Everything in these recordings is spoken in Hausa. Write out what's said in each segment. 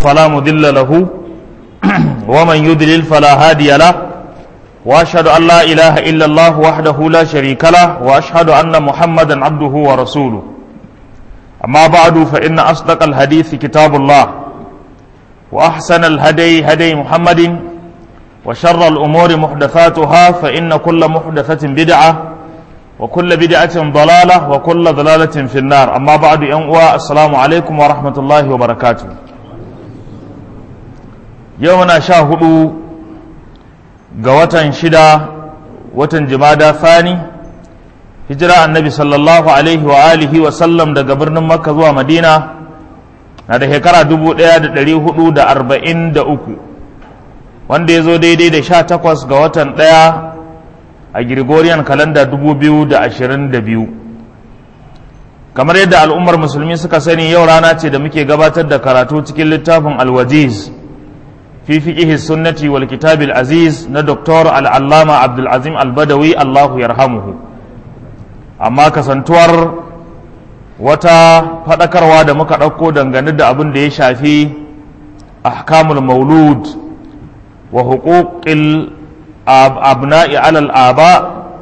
فلا مضل له ومن يضلل فلا هادي له واشهد ان لا اله الا الله وحده لا شريك له واشهد ان محمدا عبده ورسوله اما بعد فان اصدق الحديث كتاب الله واحسن الهدي هدي محمد وشر الامور محدثاتها فان كل محدثه بدعه وكل بدعه ضلاله وكل ضلاله في النار اما بعد ان السلام عليكم ورحمه الله وبركاته يومنا شاهدوا ga watan shida watan jimada thani hijira annabi sallallahu alaihi wa alihi wa sallam daga birnin makka zuwa madina na da shekara dubu ɗaya da ɗari hudu da arba'in da uku wanda ya zo daidai da sha takwas ga watan ɗaya a Gregorian kalanda dubu biyu da ashirin da biyu kamar yadda al'ummar musulmi suka sani yau rana ce da muke gabatar da karatu cikin littafin alwajiz في فقه السنة والكتاب العزيز ندكتور العلامة عبد العظيم البدوي الله يرحمه أما كسنتور wata faɗakarwa da muka ɗauko dangane da abin da ya shafi ahkamul maulud wa huquqil abna'i alal aba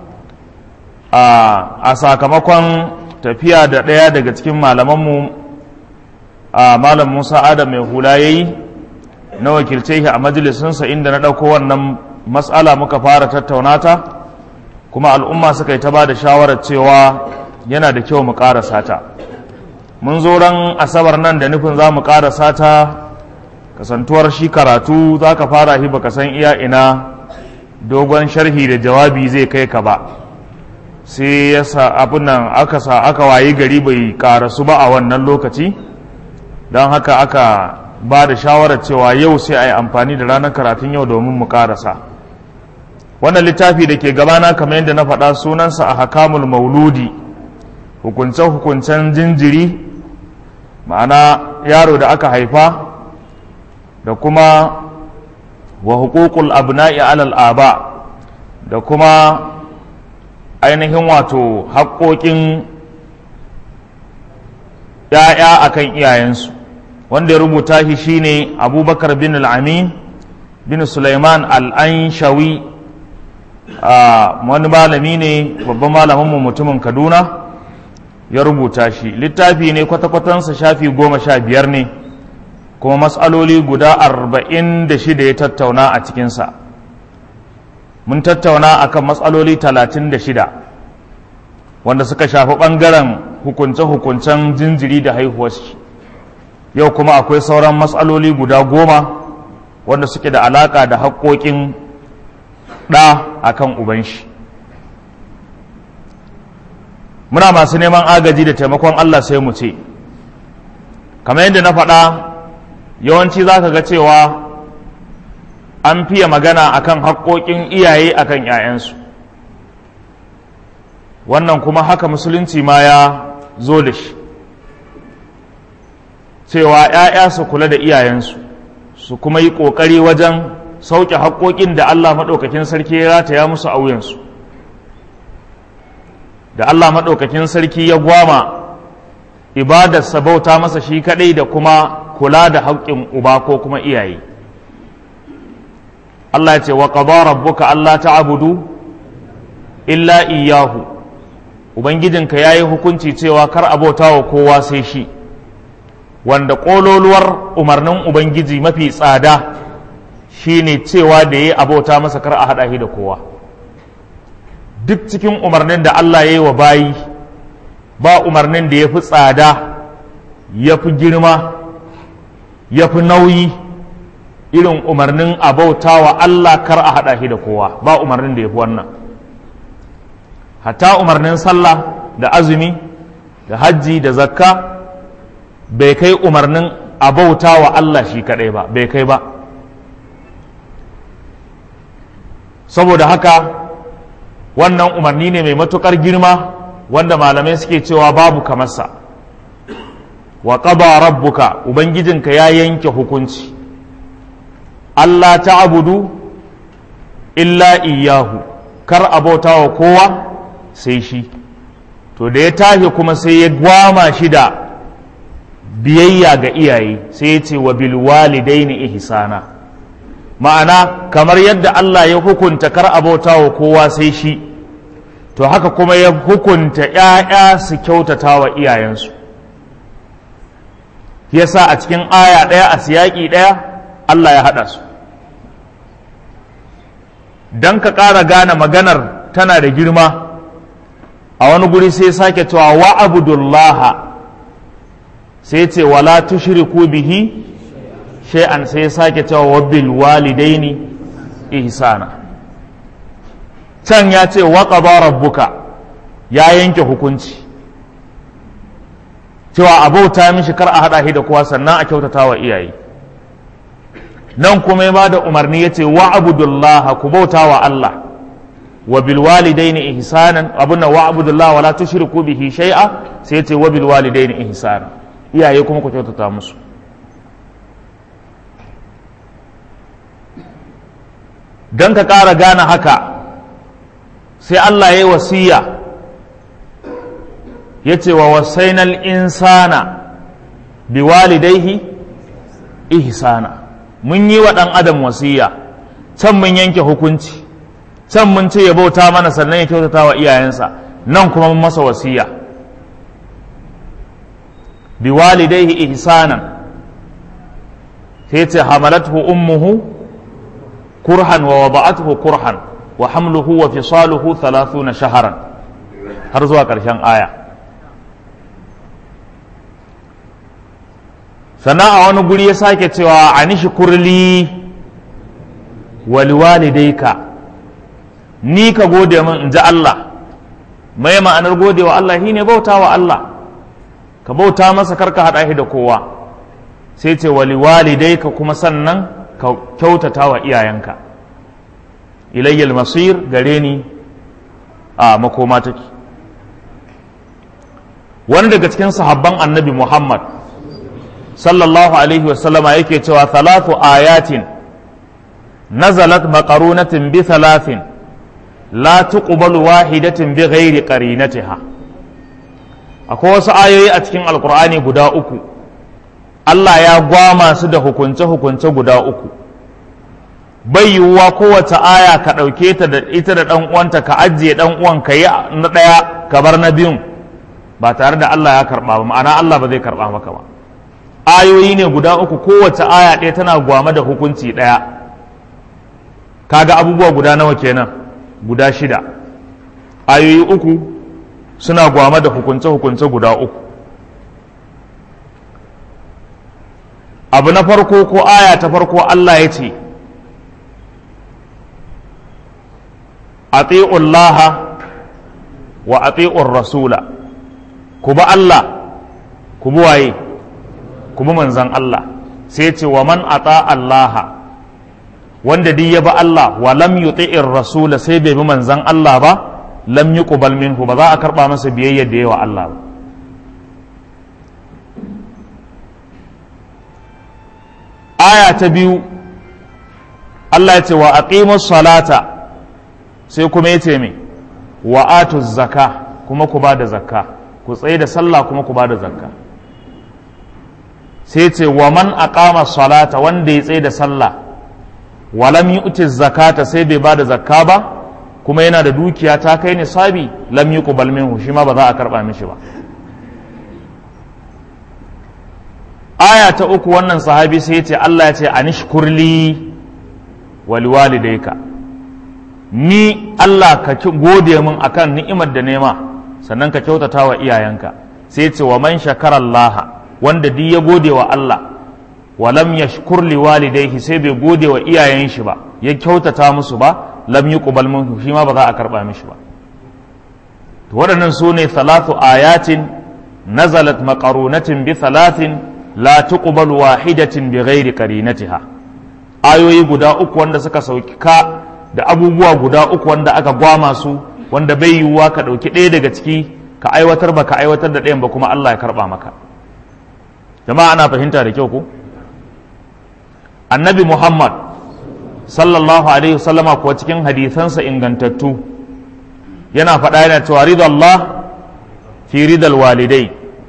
a sakamakon tafiya da ɗaya daga cikin malamanmu a malam musa adam mai hula yayi na wakilce shi a majalisinsa inda na ɗauko wannan matsala muka fara tattaunata kuma al'umma suka yi ta ba da shawarar cewa yana da kyau mu ƙarasa ta mun zo ran asabar nan da nufin za mu ƙarasa ta kasantuwar shi karatu za ka fara shi baka san iya ina dogon sharhi da jawabi zai kai ka ba sai ya sa abin nan aka sa aka wayi gari bai ƙarasu ba a wannan lokaci don haka aka ba da shawarar cewa yau sai a yi amfani da ranar karatun yau domin mu karasa wannan littafi da ke gabana kamar yadda na faɗa sunansa a hakamul mauludi hukunce-hukuncen jinjiri ma'ana yaro da aka haifa da kuma wa hukukul abna'i alal aba da kuma ainihin wato haƙoƙin ‘ya'ya akan iyayensu wanda ya rubuta shi shine abubakar bin al'amin bin suleiman al'anshawi wani malami ne babban malaminmu mutumin kaduna ya rubuta shi littafi ne kwata-kwatansa shafi goma sha biyar ne kuma matsaloli guda arba'in da shida ya tattauna a cikinsa mun tattauna akan matsaloli talatin da shida wanda suka shafi ɓangaren hukunce-hukuncen jinjiri da haihuwar shi yau kuma akwai sauran matsaloli guda goma wanda suke da alaka da haƙoƙin ɗa a kan ubanshi muna masu neman agaji da taimakon Allah sai mu ce kamar yadda na faɗa yawanci za ka ga cewa an fiye magana akan haƙoƙin iyaye akan 'ya'yansu wannan kuma haka musulunci ma ya zo da shi cewa ‘ya'ya su kula da iyayensu su kuma yi ƙoƙari wajen sauke haƙoƙin da Allah maɗaukakin sarki ya rataya musu a wuyansu da Allah maɗaukakin sarki ya gwama ibadarsa bauta masa shi kaɗai da kuma kula da haƙƙin uba ko kuma iyaye Allah ya ce wa qada rabbuka Allah ta'budu illa iyyahu ubangijinka yayi hukunci cewa kar abota wa kowa sai shi wanda ƙololuwar umarnin Ubangiji mafi tsada shine cewa da ya abota masa kar a haɗa shi da kowa duk cikin umarnin da Allah ya yi wa bayi ba umarnin da ya fi tsada ya fi girma ya fi nauyi irin umarnin abauta wa Allah kar a haɗa shi da kowa ba umarnin da ya fi wannan hatta umarnin sallah da azumi da hajji da zakka bai kai umarnin abauta wa Allah shi kaɗai ba bai kai ba saboda haka wannan umarni ne mai matuƙar girma wanda malamai suke cewa babu kamarsa wa ƙaba rabbuka ubangijinka ya yanke hukunci Allah ta abudu illa iyahu kar abauta wa kowa sai shi to da ya tashi kuma sai ya gwama shi da biyayya ga iyaye sai ya ce wa bil walidaini ihsana ma'ana kamar yadda Allah ya hukunta kar abauta wa kowa sai shi to haka kuma ya hukunta ‘ya'ya su kyautata wa iyayensu yasa a cikin aya ɗaya a siyaƙi ɗaya Allah ya haɗa su don ka ƙara gane maganar tana da girma a wani guri sai sake cewa wa abudullaha sai ce wala tushriku bihi shay'an sai sake cewa wa bil walidaini ihsana can ya ce wa qada rabbuka ya yanke hukunci cewa abauta mishi kar a hada shi da kowa sannan a kyautata wa iyaye nan kuma ya bada umarni ya ce wa abudullaha ku bauta wa Allah wa bil walidaini ihsanan abunna wa abudullaha wala tushriku bihi shay'a sai ya ce wa bil walidaini ihsana iyaye kuma ku kyautata musu don ka ƙara gane haka sai Allah ya yi wasiya ya ce wa wasainal insana bi walidaihi ihsana mun yi wa ɗan adam wasiya can mun yanke hukunci can mun ce ya bauta mana sannan ya kyautata wa iyayensa nan kuma mun masa wasiya bi walidaihi ihsanan sai ce hamalathu ummuhu kurhan wa wada'atuhu kurhan wa hamluhu wa fisaluhu 30 shaharan har zuwa ƙarshen aya sannan a wani guri ya sake cewa anishi kurli waliwalidaika ni ka gode min in ji Allah mai ma'anar gode wa Allah shine bauta wa Allah ka bauta masa karka haɗa shi da kowa sai ce waliwalidaika kuma sannan ka kyautata wa iyayenka ilayyal masir gare ni a makoma take wani daga cikin sahabban annabi muhammad sallallahu alaihi wasallama yake cewa thalathu ayatin nazalat maqarunatin bi thalathin la tuqbalu wahidatin bi ghairi qarinatiha akwai wasu ayoyi a cikin alkur'ani guda uku Allah ya gwama su da hukunce-hukunce guda uku bai yiwuwa kowace aya ka ɗauke ta da ita da ɗan uwanta ka ajiye ɗan uwan ka yi na ɗaya ka bar na biyun ba tare da Allah ya karɓa ba ma'ana Allah ba zai karɓa maka ba ayoyi ne guda uku kowace aya ɗaya tana gwama da hukunci ɗaya kaga abubuwa guda nawa kenan guda shida ayoyi uku suna gwama da hukunce-hukunce guda uku abu na farko ko aya ta farko Allah ya ce ati'ullaha wa ati'ur rasula ku bi Allah ku bi waye ku bi manzan Allah sai ce wa man ata Allah wanda duk ya bi Allah wa lam yuti'ir rasula sai bai bi manzan Allah ba lam yuqbal minhu ba za a karba masa biyayya da yawa Allah ba aya ta biyu Allah ya ce wa aqimus salata sai kuma ya ce me wa atuz zaka kuma ku ba da zakka ku tsaye da sallah kuma ku ba da zakka sai ce wa man aqama salata wanda ya tsaye da sallah wa lam yu'ti zakata sai bai ba da zakka ba kuma yana da dukiya ta kai nisabi lam yuqbal minhu shi ma ba za a karba mishi ba aya ta uku wannan sahabi sai ya ce Allah ya ce anishkurli wal walidayka ni Allah ka gode min akan ni'imar da nema sannan ka kyautata wa iyayenka sai ya ce wa man shakara Allah wanda duk ya gode wa Allah wa lam yashkur li walidayhi sai bai gode wa iyayen shi ba ya kyautata musu ba lam yuqbal minhu shi ma ba za a karba mishi ba to waɗannan su ne thalathu ayatin nazalat maqarunatin bi thalathin la tuqbalu wahidatin bi ghairi qarinatiha ayoyi guda uku wanda suka sauka da abubuwa guda uku wanda aka gwama su wanda bai yiwuwa ka ɗauki ɗaya daga ciki ka aiwatar ba ka aiwatar da ɗayan ba kuma Allah ya karɓa maka jama'a ana fahimta da kyau ko annabi muhammad sallallahu alaihi wasallama kuwa cikin hadisansa ingantattu yana faɗa yana cewa ridallah fi ridal walidai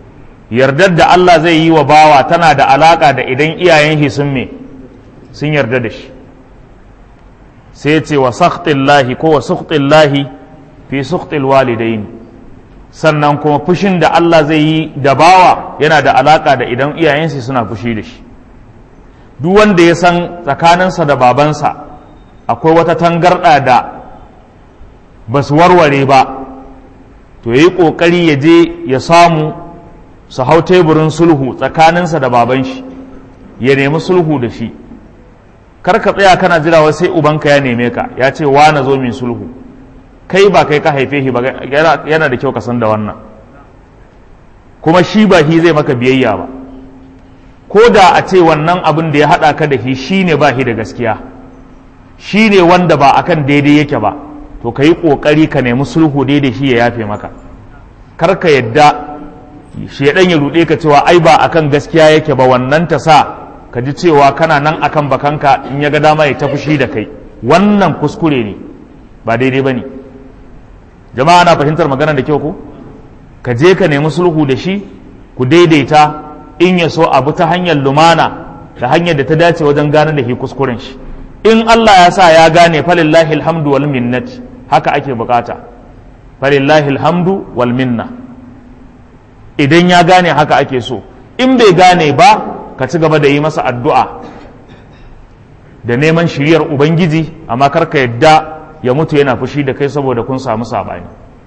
yardar da Allah zai yi wa bawa tana da alaka da idan iyayen shi sun me sun yarda da shi sai ce wa sakhtillahi ko wa sukhtillahi fi sukhtil walidaini sannan kuma fushin da Allah zai yi da bawa yana da alaka da idan iyayensa suna fushi da shi duk wanda ya san tsakaninsa da babansa akwai wata tangarɗa da ba su warware ba to ya yi ƙoƙari ya je ya samu su hau teburin sulhu tsakaninsa da baban shi ya nemi sulhu da shi kar ka tsaya kana jira wai sai ubanka ya neme ka ya ce wa na zo min sulhu kai ba kai ka haife shi ba yana da kyau ka san da wannan kuma shi ba shi zai maka biyayya ba ko da a ce wannan abin da ya haɗa ka da shi shi ne ba shi da gaskiya shi ne wanda ba akan daidai yake ba to ka yi ƙoƙari ka nemi sulhu daidai shi ya yafe maka kar ka yadda shaidan ya ruɗe ka cewa ai ba akan gaskiya yake ba wannan ta sa ka ji cewa kana nan akan bakanka in ya ga dama ya tafi shi da kai wannan kuskure ne ba daidai ba ne jama'a na fahimtar maganar da kyau ko ka je ka nemi sulhu da shi ku daidaita in ya so abu ta hanyar lumana da hanyar da ta dace wajen gane da shi kuskuren shi in Allah ya sa ya gane falillahi alhamdu wal minnati haka ake bukata falillahi alhamdu wal minna idan ya gane haka ake so in bai gane ba ka ci gaba da yi masa addu'a da neman shiriyar ubangiji amma kar ka yadda ya mutu yana fushi da kai saboda kun samu sabani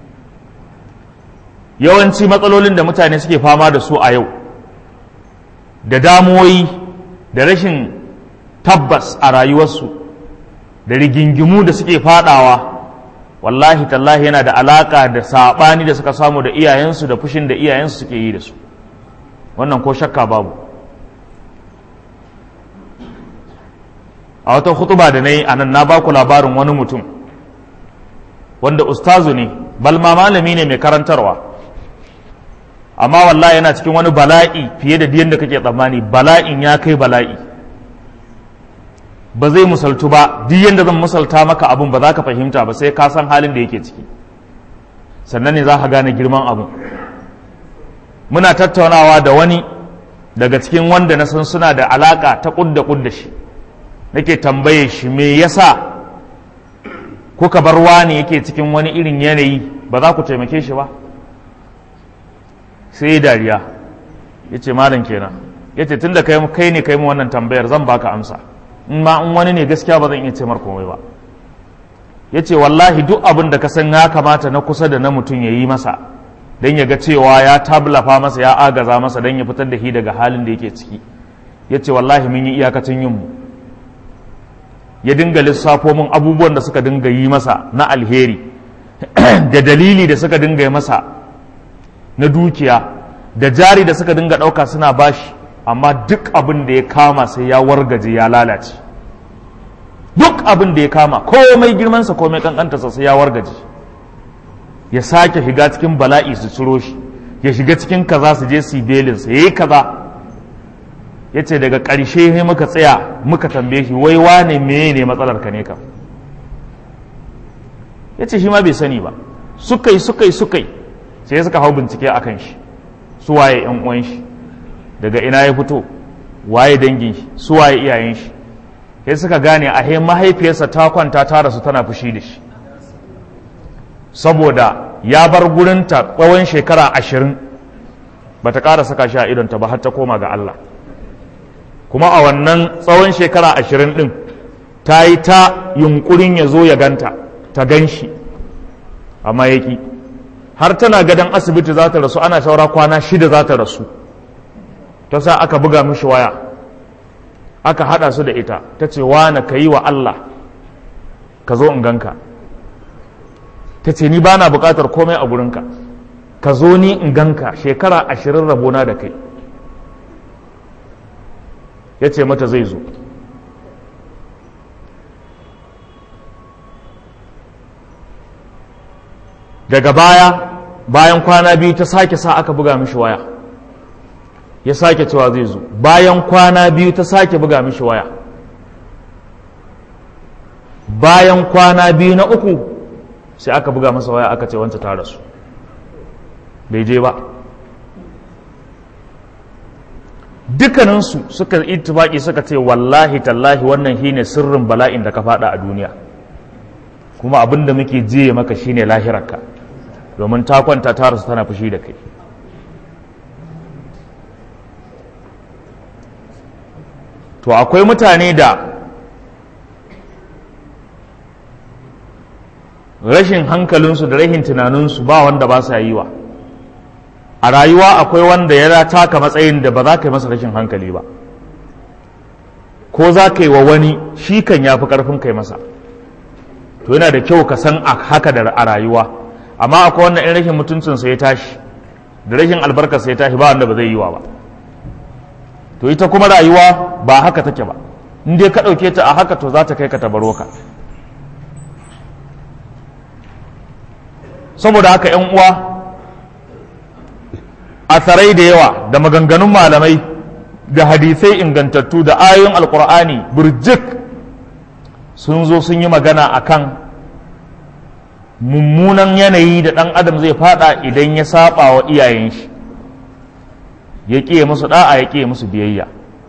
yawanci matsalolin da mutane suke fama da su a yau da damuwoyi da rashin tabbas a rayuwarsu da rigingimu da suke fadawa wallahi tallahi yana da alaka da saɓani da suka samu da iyayensu da fushin da iyayensu suke yi da su wannan ko shakka babu a wata hutuba da na yi a nan na baku labarin wani mutum wanda ustazu ne balma malami ne mai karantarwa amma wallahi yana cikin wani bala'i fiye da diyan da kake tsammani bala'in ya kai bala'i ba zai musaltu ba duk yadda zan musalta maka abun ba za ka fahimta ba sai ka san halin da yake ciki sannan ne za ka gane girman abu muna tattaunawa da wani daga cikin wanda na san suna da alaka ta kudda kudda shi nake tambaye shi me yasa kuka bar wani yake cikin wani irin yanayi ba za ku taimake shi ba sai dariya ya ce malam kenan ya ce tun da kai ne kai mu wannan tambayar zan baka amsa in ma in wani ne gaskiya ba zan iya ce komai ba ya ce wallahi duk abin da ka san ya kamata na kusa da na mutum ya yi masa don ya ga cewa ya tablafa masa ya agaza masa don ya fitar da shi daga halin da yake ciki ya ce wallahi mun yi iyakacin yin mu ya dinga lissafo min abubuwan da suka dinga yi masa na alheri da dalili da suka dinga yi masa na dukiya da jari da suka dinga ɗauka suna bashi amma duk abin da ya kama sai ya wargaje ya lalace duk abin da ya kama komai girmansa komai kankantarsa sai ya wargaje ya sake shiga cikin bala'i su ciro shi ya shiga cikin kaza su je su belinsa ya yi kaza ya ce daga ƙarshe ne muka tsaya muka tambaye shi wai wane meye ne matsalar ka ne kam ya ce shi ma bai sani ba suka yi suka yi suka yi sai suka hau bincike a kan shi su waye yan uwan shi daga ina ya fito waye dangin shi su waye iyayen shi sai suka gane a he mahaifiyarsa ta kwanta ta rasu tana fushi da shi saboda ya bar gurinta tsawon shekara ashirin ba ta ƙara saka shi a idonta ba har ta koma ga Allah kuma a wannan tsawon shekara ashirin ɗin ta yi ta yunkurin ya zo ya ganta ta gan shi amma ya ƙi har tana gadon asibiti za ta rasu ana shaura kwana shida za ta rasu ta sa aka buga mishi waya aka haɗa su da ita ta ce wane ka yi wa Allah ka zo in ganka ta ce ni ba na buƙatar komai a gurinka ka zo ni in ganka shekara ashirin rabona da kai ya ce mata zai zo daga baya bayan kwana biyu ta sake sa aka buga mishi waya ya sake cewa zai zo bayan kwana biyu ta sake buga mishi waya bayan kwana biyu na uku sai aka buga masa waya aka ce wancan ta rasu bai je ba dukkaninsu suka ittifaki suka ce wallahi tallahi wannan shine sirrin bala'in da ka fada a duniya kuma abin da muke jiye maka shine lahirarka domin ta kwanta ta rasu tana fushi da kai to akwai mutane da rashin hankalinsu da rashin tunaninsu ba wanda ba sa yi wa a rayuwa akwai wanda ya taka matsayin da ba za ka yi masa rashin hankali ba ko za ka yi wa wani shi kan ya fi ƙarfin kai masa to yana da kyau ka san haka da a rayuwa amma akwai wanda in rashin mutuncinsa ya tashi da rashin albarkarsa ya tashi ba wanda ba zai yi wa ba to ita kuma rayuwa ba haka take ba in dai ka ɗauke ta a haka to za ta kai ka tabaro ka saboda haka ‘yan uwa a tsarai da yawa da maganganun malamai da hadisai ingantattu da ayoyin alkur'ani burjik sun zo sun yi magana akan mummunan yanayi da ɗan adam zai fada idan ya saba wa iyayen shi ya ƙiye musu ɗa'a ya ƙiye musu biyayya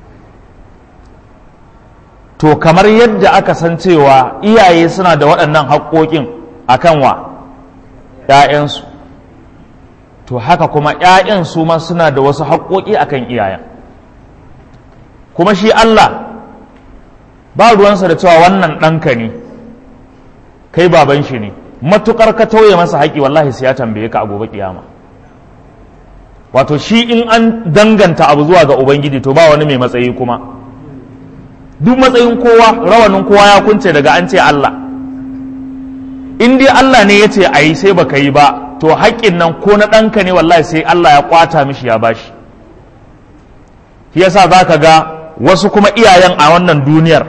to kamar yadda aka san cewa iyaye suna da waɗannan haƙoƙin akan wa ‘ya'yansu to haka kuma ‘ya'yan su ma suna da wasu haƙoƙi akan iyayen kuma shi Allah ba ruwansa da cewa wannan ɗanka ne kai baban shi ne matuƙar ka tauye masa haƙi wallahi sai ya tambaye ka a gobe kiyama wato shi in an danganta abu zuwa ga ubangiji to ba wani mai matsayi kuma duk matsayin kowa rawanin kowa ya kunce daga an ce Allah in dai Allah ne ya ce a yi sai baka yi ba to haƙƙin nan ko na ɗanka ne wallahi sai Allah ya ƙwata mishi ya bashi shi yasa za ka ga wasu kuma iyayen a wannan duniyar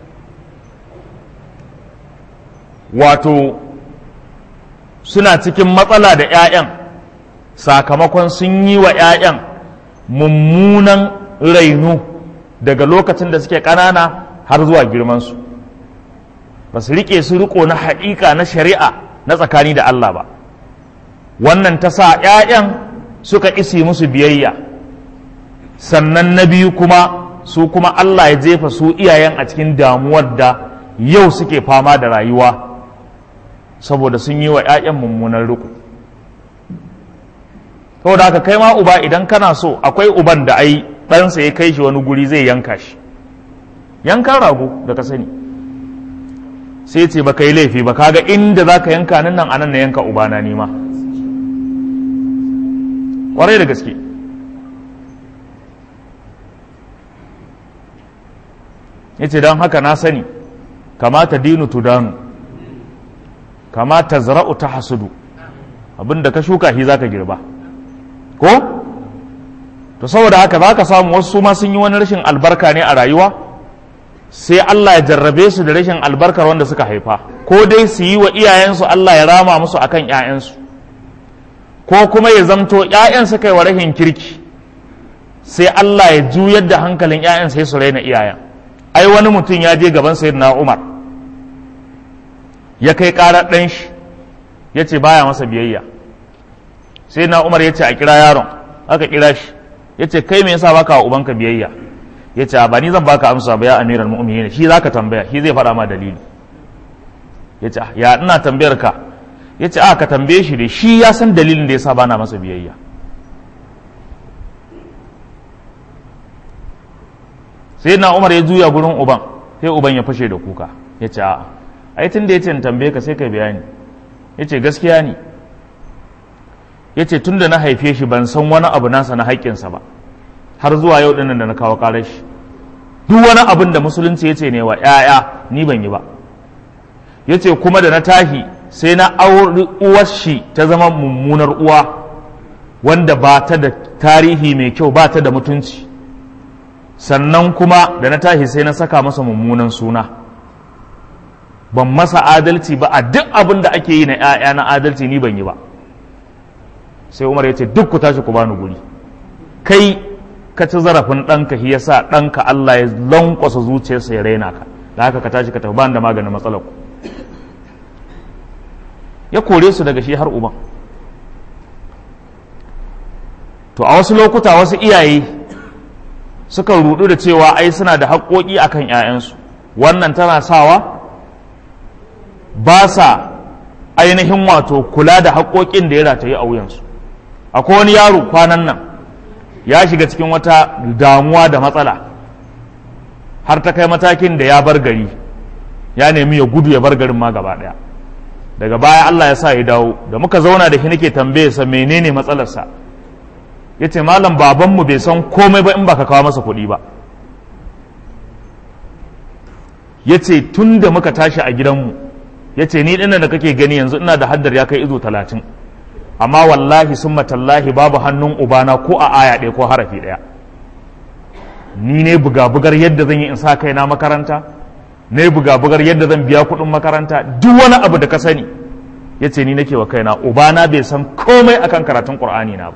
wato suna cikin matsala da 'ya'yan sakamakon sun yi wa 'ya'yan mummunan rainu daga lokacin da suke ƙanana har zuwa girmansu ba su riƙe su riko na haƙiƙa na shari'a na tsakani da Allah ba wannan ta sa 'ya'yan suka isi musu biyayya sannan na biyu kuma su kuma Allah ya jefa su iyayen a cikin damuwar da yau suke fama da rayuwa saboda sun yi wa 'ya'yan mummunan riko saboda haka kai ma uba idan kana so akwai uban da ai ɗansa ya kai shi wani guri zai yanka shi yankan rago da ka sani sai ce baka yi laifi ba kaga inda za ka yanka nan nan anan na yanka ubana nima ƙwarai da gaske ya ce don haka na sani kamata dinu tudanu kamata zara'u ta hasudu abinda ka shuka shi za ka girba ko to saboda haka za ka samu wasu ma sun yi wani rashin albarka ne a rayuwa sai Allah ya jarrabe su da rashin albarkar wanda suka haifa ko dai su yi wa iyayensu Allah ya rama musu akan ‘ya'yansu ko kuma ya zamto ‘ya'yan suka yi wa rashin kirki sai Allah ya juyar da hankalin ‘ya'yan sai su raina iyayen ai wani mutum ya je gaban sayyidina Umar ya kai ƙarar ɗan shi ya ce baya masa biyayya sai na Umar ya ce a kira yaron aka kira shi ya ce kai me yasa baka wa ubanka biyayya ya ce ba ni zan baka amsa ba ya amiral mu'minin shi zaka tambaya shi zai faɗa ma dalili ya ce ya ina tambayar ka ya ce a ka tambaye shi dai shi ya san dalilin da yasa bana masa biyayya sai na umar ya juya gurin uban sai uban ya fashe da kuka ya ce a'a ai tun da ya ce in tambaye ka sai ka bayani ya ce gaskiya ne ya ce tun da na haife shi ban san wani abu nasa na haƙƙinsa ba har zuwa yau ɗinnan da na kawo ƙarar shi duk wani abin da musulunci ya ce ne wa ‘ya'ya ni ban yi ba ya ce kuma da na tahi sai na auri uwar shi ta zama mummunar uwa wanda ba ta da tarihi mai kyau ba ta da mutunci sannan kuma da na tahi sai na saka masa mummunan suna ban masa adalci ba a duk abin da ake yi na ‘ya'ya na adalci ni ban yi ba sai umar ya ce duk ku tashi ku bani guri kai ka ci zarafin ɗanka shi yasa ɗanka Allah ya lankwasa zuciyarsa ya raina ka da haka ka tashi ka tafi bani da maganin matsalar ku ya kore su daga shi har uban to a wasu lokuta wasu iyaye suka rudu da cewa ai suna da haƙoƙi akan 'ya'yansu wannan tana sawa ba sa ainihin wato kula da haƙoƙin da ya rataye a wuyansu akwai wani yaro kwanan nan ya shiga cikin wata damuwa da matsala har ta kai matakin da ya bar gari ya nemi ya gudu ya bar garin ma gaba ɗaya daga baya Allah ya sa ya dawo da muka zauna da shi nake tambaye sa menene matsalarsa ya ce malam babanmu bai san komai ba in baka kawo masa kuɗi ba ya ce tun da muka tashi a gidanmu ya ce ni dinnan da kake gani yanzu ina da haddar ya kai izo talatin amma wallahi sun matallahi babu hannun ubana ko a aya ɗaya ko harafi ɗaya ni ne buga-bugar yadda zan yi in sa kaina makaranta ne buga-bugar yadda zan biya kuɗin makaranta duk wani abu da ka sani ya ce ni nake wa kaina ubana bai san komai akan karatun ƙur'ani na ba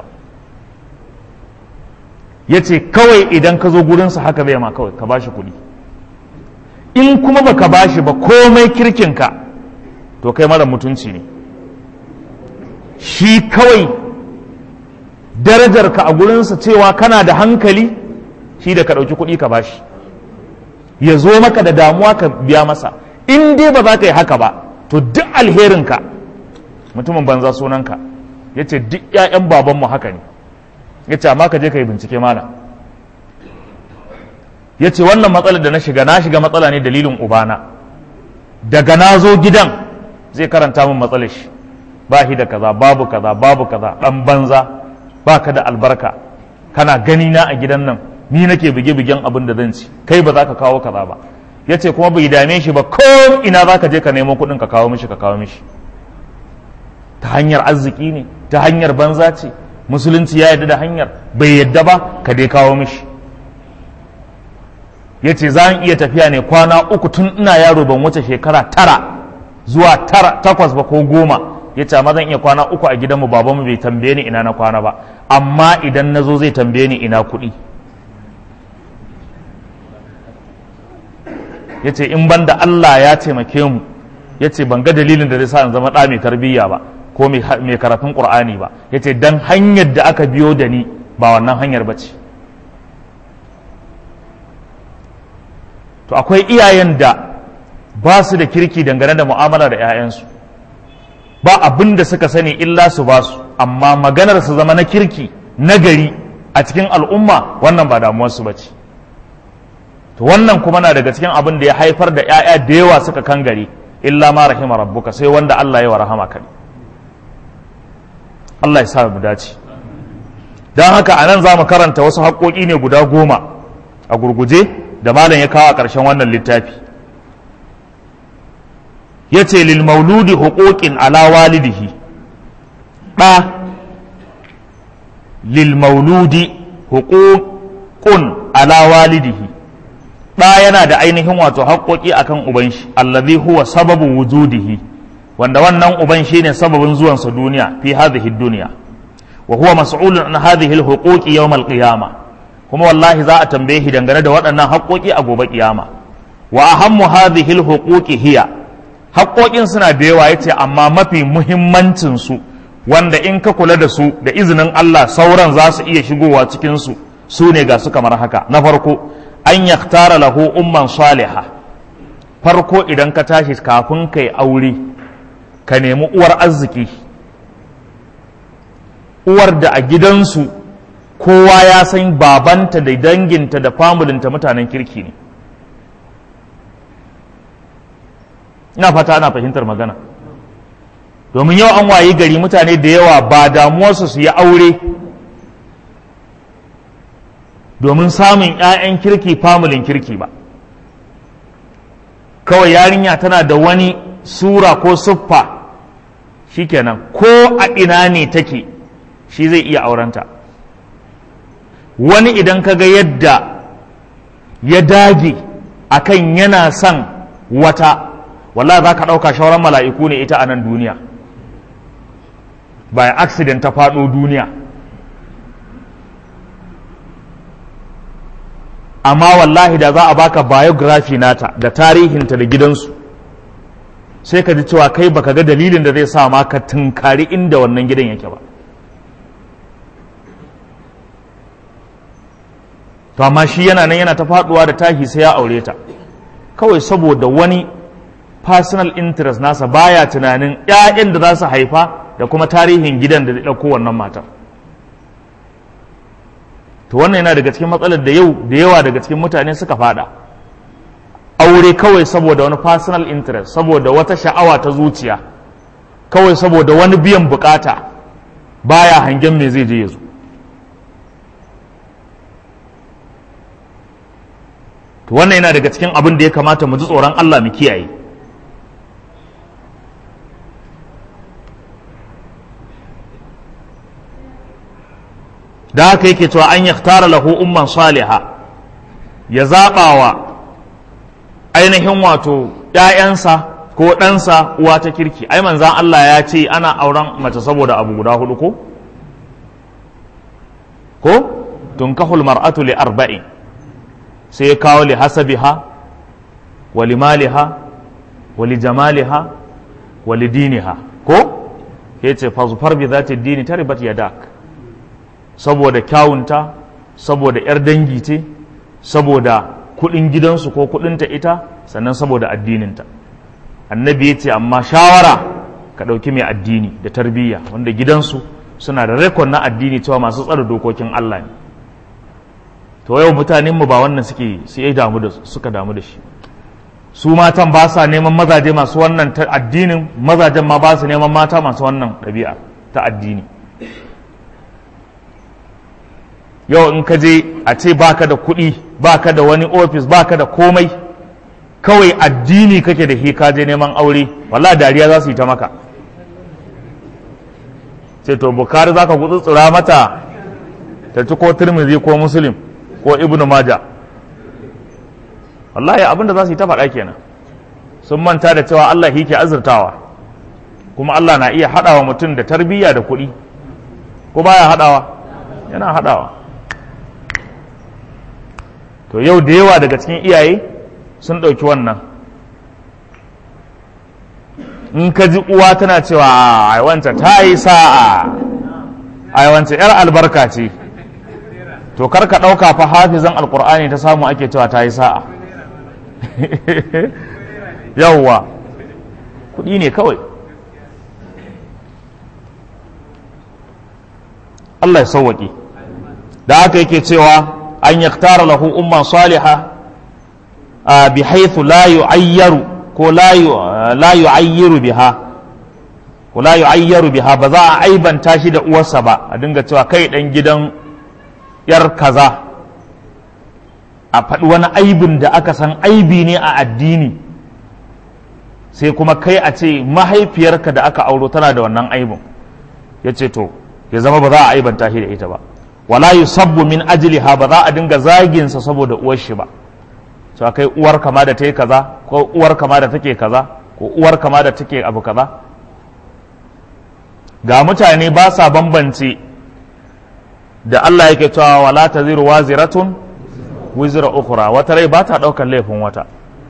ya ce kawai idan ka zo gurinsa haka zai ma kawai ka ba shi kuɗi in kuma baka ba shi ba komai kirkinka to kai mara mutunci ne shi kawai darajarka a gurinsa cewa kana da hankali shi da ka ɗauki kuɗi ka ba shi ya zo maka da damuwa ka biya masa in dai ba za ka yi haka ba to duk alherinka mutumin banza sunanka ya ce duk 'ya'yan babanmu haka ne ya ce amma ka je ka yi bincike mana ya ce wannan matsalar da na shiga na shiga matsala ne dalilin ubana daga na zo gidan zai karanta min matsalar shi ba shi da kaza babu kaza babu kaza dan banza ba ka da albarka kana gani na a gidan nan ni nake bige-bigen abin da zan ci kai ba za ka kawo kaza ba ya ce kuma bai dame shi ba ko ina za ka je ka nemo kuɗin ka kawo mishi ka kawo mishi ta hanyar arziki ne ta hanyar banza ce musulunci ya yarda da hanyar bai yadda ba ka dai kawo mishi ya ce za iya tafiya ne kwana uku tun ina yaro ban wuce shekara tara zuwa tara takwas ba ko goma ya ce amma zan iya kwana uku a gidanmu babanmu bai tambaye ni ina na kwana ba amma idan na zo zai tambaye ni ina kuɗi ya ce in banda Allah ya taimake mu ya ce ban ga dalilin da zai sa in zama ɗa mai tarbiyya ba ko mai karatun ƙur'ani ba ya ce don hanyar da aka biyo da ni ba wannan hanyar ba ce to akwai iyayen da ba su da kirki dangane da mu'amala da 'ya'yansu ba abin da suka sani illa su ba su amma maganar su zama na kirki na gari a cikin al'umma wannan ba damuwarsu ba ce to wannan kuma na daga cikin abin da ya haifar da 'ya'ya da yawa suka kan gari illa ma rahima rabbuka sai wanda Allah ya wa rahama kai Allah ya sa mu dace don haka a nan za mu karanta wasu haƙoƙi ne guda goma a gurguje da malam ya kawo a ƙarshen wannan littafi ya ce lil mauludi huquqin ala walidihi ɗa lil mauludi huququn ala walidihi ɗa yana da ainihin wato haƙoƙi akan uban shi allazi huwa sababu wujudihi wanda wannan uban shine sababin zuwansa duniya fi hadhihi dunya wa huwa mas'ulun an hadhihi al-huquqi yawm al-qiyamah kuma wallahi za a tambaye shi dangane da waɗannan haƙoƙi a gobe kiyama wa ahammu hadhihi al-huquqi hiya haƙoƙin suna da yawa yace amma mafi muhimmancin su wanda in ka kula da su da izinin Allah sauran za su iya shigowa cikin su su ne ga su kamar haka na farko an yaktara lahu umman salihah farko idan ka tashi kafin kai aure ka nemi uwar arziki uwar da a gidansu kowa ya san babanta da danginta da famulinta mutanen kirki ne ina fata ana fahimtar magana domin yau an wayi gari mutane da yawa ba damuwarsu su yi aure domin samun 'ya'yan kirki famulin kirki ba kawai yarinya tana da wani sura ko siffa shikenan ko a ina ne take shi zai iya aurenta wani idan ka ga yadda ya dage akan yana son wata wallahi za ka ɗauka shauran mala'iku ne ita a nan duniya by accident ta faɗo duniya amma wallahi da za a baka biography nata da tarihinta da gidansu sai ka ji cewa kai baka ga dalilin da zai sa ma ka tunkari inda wannan gidan yake ba to amma shi yana nan yana ta faduwa da tahi sai ya aure ta kawai saboda wani personal interest nasa baya tunanin 'ya'yan da za su haifa da kuma tarihin gidan da ɗauko wannan matar to wannan yana daga cikin matsalar da yau da yawa daga cikin mutane suka fada aure kawai saboda wani personal interest saboda wata sha'awa ta zuciya kawai saboda wani biyan bukata baya hangen me zai je ya zo to wannan yana daga cikin abin da ya kamata mu ji tsoron Allah mu kiyaye da haka yake cewa an yaktara lahu umman saliha ya zaɓa wa ainihin wato ‘ya'yansa ko ɗansa uwa ta kirki ai manzan Allah ya ce ana auren mace saboda abu guda hudu ko ko tunkahul mar'atu li arba'in sai ya kawo li hasabiha wa li maliha wa li jamaliha wa li diniha ko ya ce fazufar bi za ta dini ta ribat yadak saboda kyawunta saboda 'yar dangi ce saboda kudin gidansu ko kudinta ita sannan saboda addininta annabi ya ce amma shawara ka ɗauki mai addini da tarbiyya wanda gidansu suna da rekod na addini cewa masu tsara dokokin Allah ne to yau mutanenmu ba wannan suke su yi damu da suka damu da shi su matan ba sa neman mazaje masu wannan ta addinin mazajen ma ba su neman mata masu wannan ɗabi'a ta addini yau in ka je a ce baka da kuɗi baka da wani ofis baka da komai kawai addini kake da shi ka je neman aure wallahi dariya za su yi ta maka ce to bukari za ka gutsutsura mata ta ci ko turmizi ko muslim ko ibnu maja wallahi abinda za su yi ta faɗa kenan sun manta da cewa Allah shi ke azurtawa kuma Allah na iya haɗawa mutum da tarbiyya da kuɗi ko baya haɗawa yana haɗawa to yau da yawa daga cikin iyaye sun ɗauki wannan in ka ji uwa tana cewa ai wancan ta yi sa'a ai wancan yar albarka ce to kar ka ɗauka fa hafizan alkur'ani ta samu ake cewa ta yi sa'a yawwa kuɗi ne kawai Allah ya sauwaƙe da haka yake cewa an yaktara lahu umman saliha bi haythu la yu'ayyaru ko la yu'ayyiru biha ko la yu'ayyaru biha ba za a aibanta shi da uwarsa ba a dinga cewa kai dan gidan yar kaza a faɗi wani aibin da aka san aibi ne a addini sai kuma kai a ce mahaifiyarka da aka auro tana da wannan aibin ya ce to ya zama ba za a aibanta shi da ita ba wala yusabbu min ajliha ba za a dinga zaginsa saboda uwar shi ba cewa kai uwar kama da take kaza ko uwar kama da take kaza ko uwar kama da take abu kaza ga mutane ba sa bambance da Allah yake cewa wala taziru waziratun wizra ukhra wata rai ba ta daukar laifin wata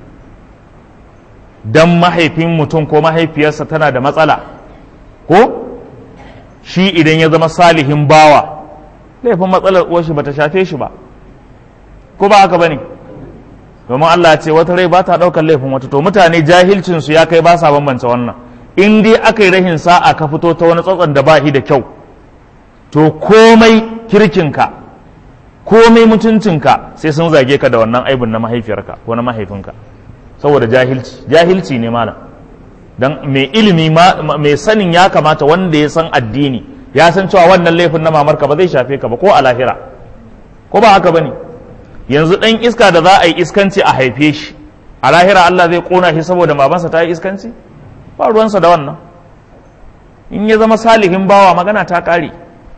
dan mahaifin mutum ko mahaifiyarsa tana da matsala ko shi idan ya zama salihin bawa laifin matsalar uwarshi ba ta shafe shi ba ko ba haka bane domin Allah ya ce wata rai ba ta ɗaukar laifin wata to mutane jahilcin su ya kai ba sa bambance wannan in dai aka yi rahin sa'a ka fito ta wani tsatson da ba shi da kyau to komai kirkinka komai mutuncinka sai sun zage ka da wannan aibin na mahaifiyarka ko na mahaifinka saboda jahilci jahilci ne malam dan mai ilimi mai sanin ya kamata wanda ya san addini ya san cewa wannan laifin na mamarka ba zai shafe ka ba ko a lahira ko ba haka bane yanzu dan iska da za a yi iskanci a haife shi a lahira Allah zai kona shi saboda mamansa ta yi iskanci ba ruwansa da wannan in ya zama salihin bawa magana ta kare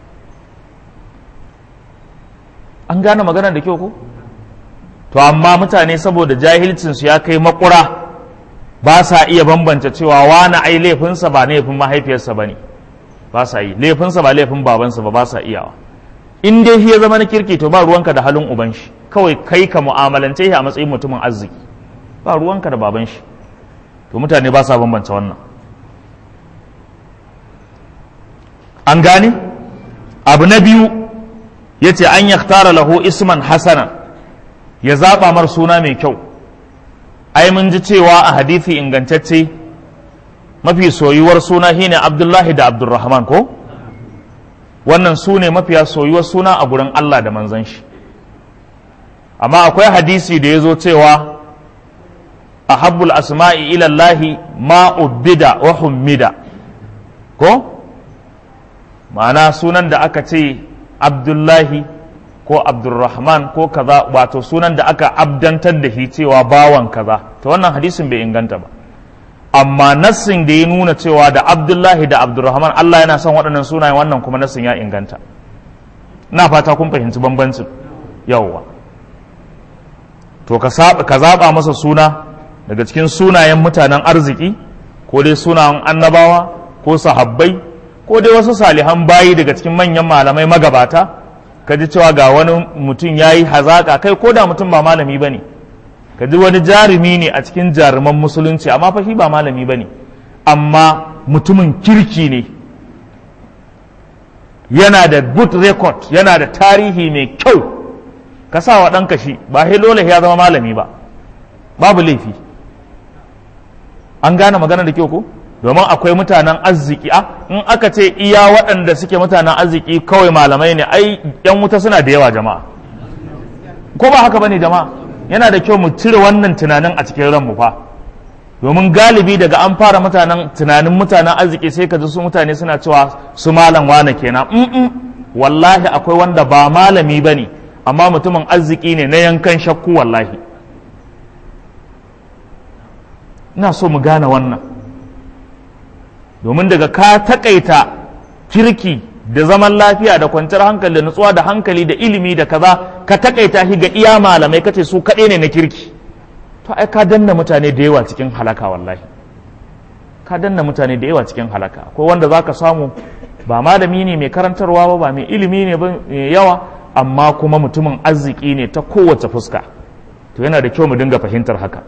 an gane magana da kyau ko to amma mutane saboda jahilcinsu ya kai makura ba sa iya bambance cewa wani ai laifinsa ba laifin mahaifiyarsa ba ne ba sa yi laifinsa ba laifin babansa ba ba sa iyawa in dai shi ya zama na kirki to ba ruwanka da halin uban shi kawai kai ka mu'amalance shi a matsayin mutumin arziki ba ruwanka da baban shi to mutane ba sa bambance wannan an gane abu na biyu ya ce an yaktara lahu isman hasana ya zaɓa mar suna mai kyau ai mun ji cewa a hadisi ingantacce mafi soyuwar suna shine abdullahi da abdurrahman ko wannan su ne mafiya soyuwar suna a gurin allah da manzon shi amma akwai hadisi da ya zo cewa a habbul asma'i ilallahi ma ubbida wa hummida ko ma'ana sunan da aka ce abdullahi ko abdulrahman ko kaza wato sunan da aka abdantar da shi cewa bawan kaza ta wannan hadisin bai inganta ba amma nassin da ya nuna cewa da abdullahi da abdulrahman allah yana son waɗannan sunayen wannan kuma nassin ya inganta na fata kun fahimci bambancin yawwa to ka zaɓa masa suna daga cikin sunayen mutanen arziki ko dai sunayen annabawa ko sahabbai ko dai wasu salihan bayi daga cikin manyan malamai magabata ka ji cewa ga wani mutum ya yi hazaƙa kai ko da mutum ba malami ba ne ka ji wani jarumi ne a cikin jaruman musulunci amma fa shi ba malami ba ne amma mutumin kirki ne yana da good record yana da tarihi mai kyau ka sa wa ɗanka shi ba dole ya zama malami ba babu laifi an gane magana da kyau ko domin akwai mutanen arziki a in aka ce iya waɗanda suke mutanen arziki kawai malamai ne ai yan wuta suna da yawa jama'a ko ba haka bane jama'a yana da kyau mu cire wannan tunanin a cikin ranmu fa domin galibi daga an fara mutanen tunanin mutanen arziki sai ka ji su mutane suna cewa su malam wane kenan mm wallahi akwai wanda ba malami bane amma mutumin arziki ne na yankan shakku wallahi ina so mu gane wannan domin daga ka takaita kirki da zaman lafiya da kwanciyar hankali da nutsuwa da hankali da ilimi da kaza ka takaita shi ga iya malamai kace su kaɗai ne na kirki to ai ka danna mutane da yawa cikin halaka wallahi ka danna mutane da yawa cikin halaka akwai wanda za ka samu ba malami ne mai karantarwa ba ba mai ilimi ne mai yawa amma kuma mutumin arziki ne ta kowace fuska to yana da kyau mu dinga fahimtar haka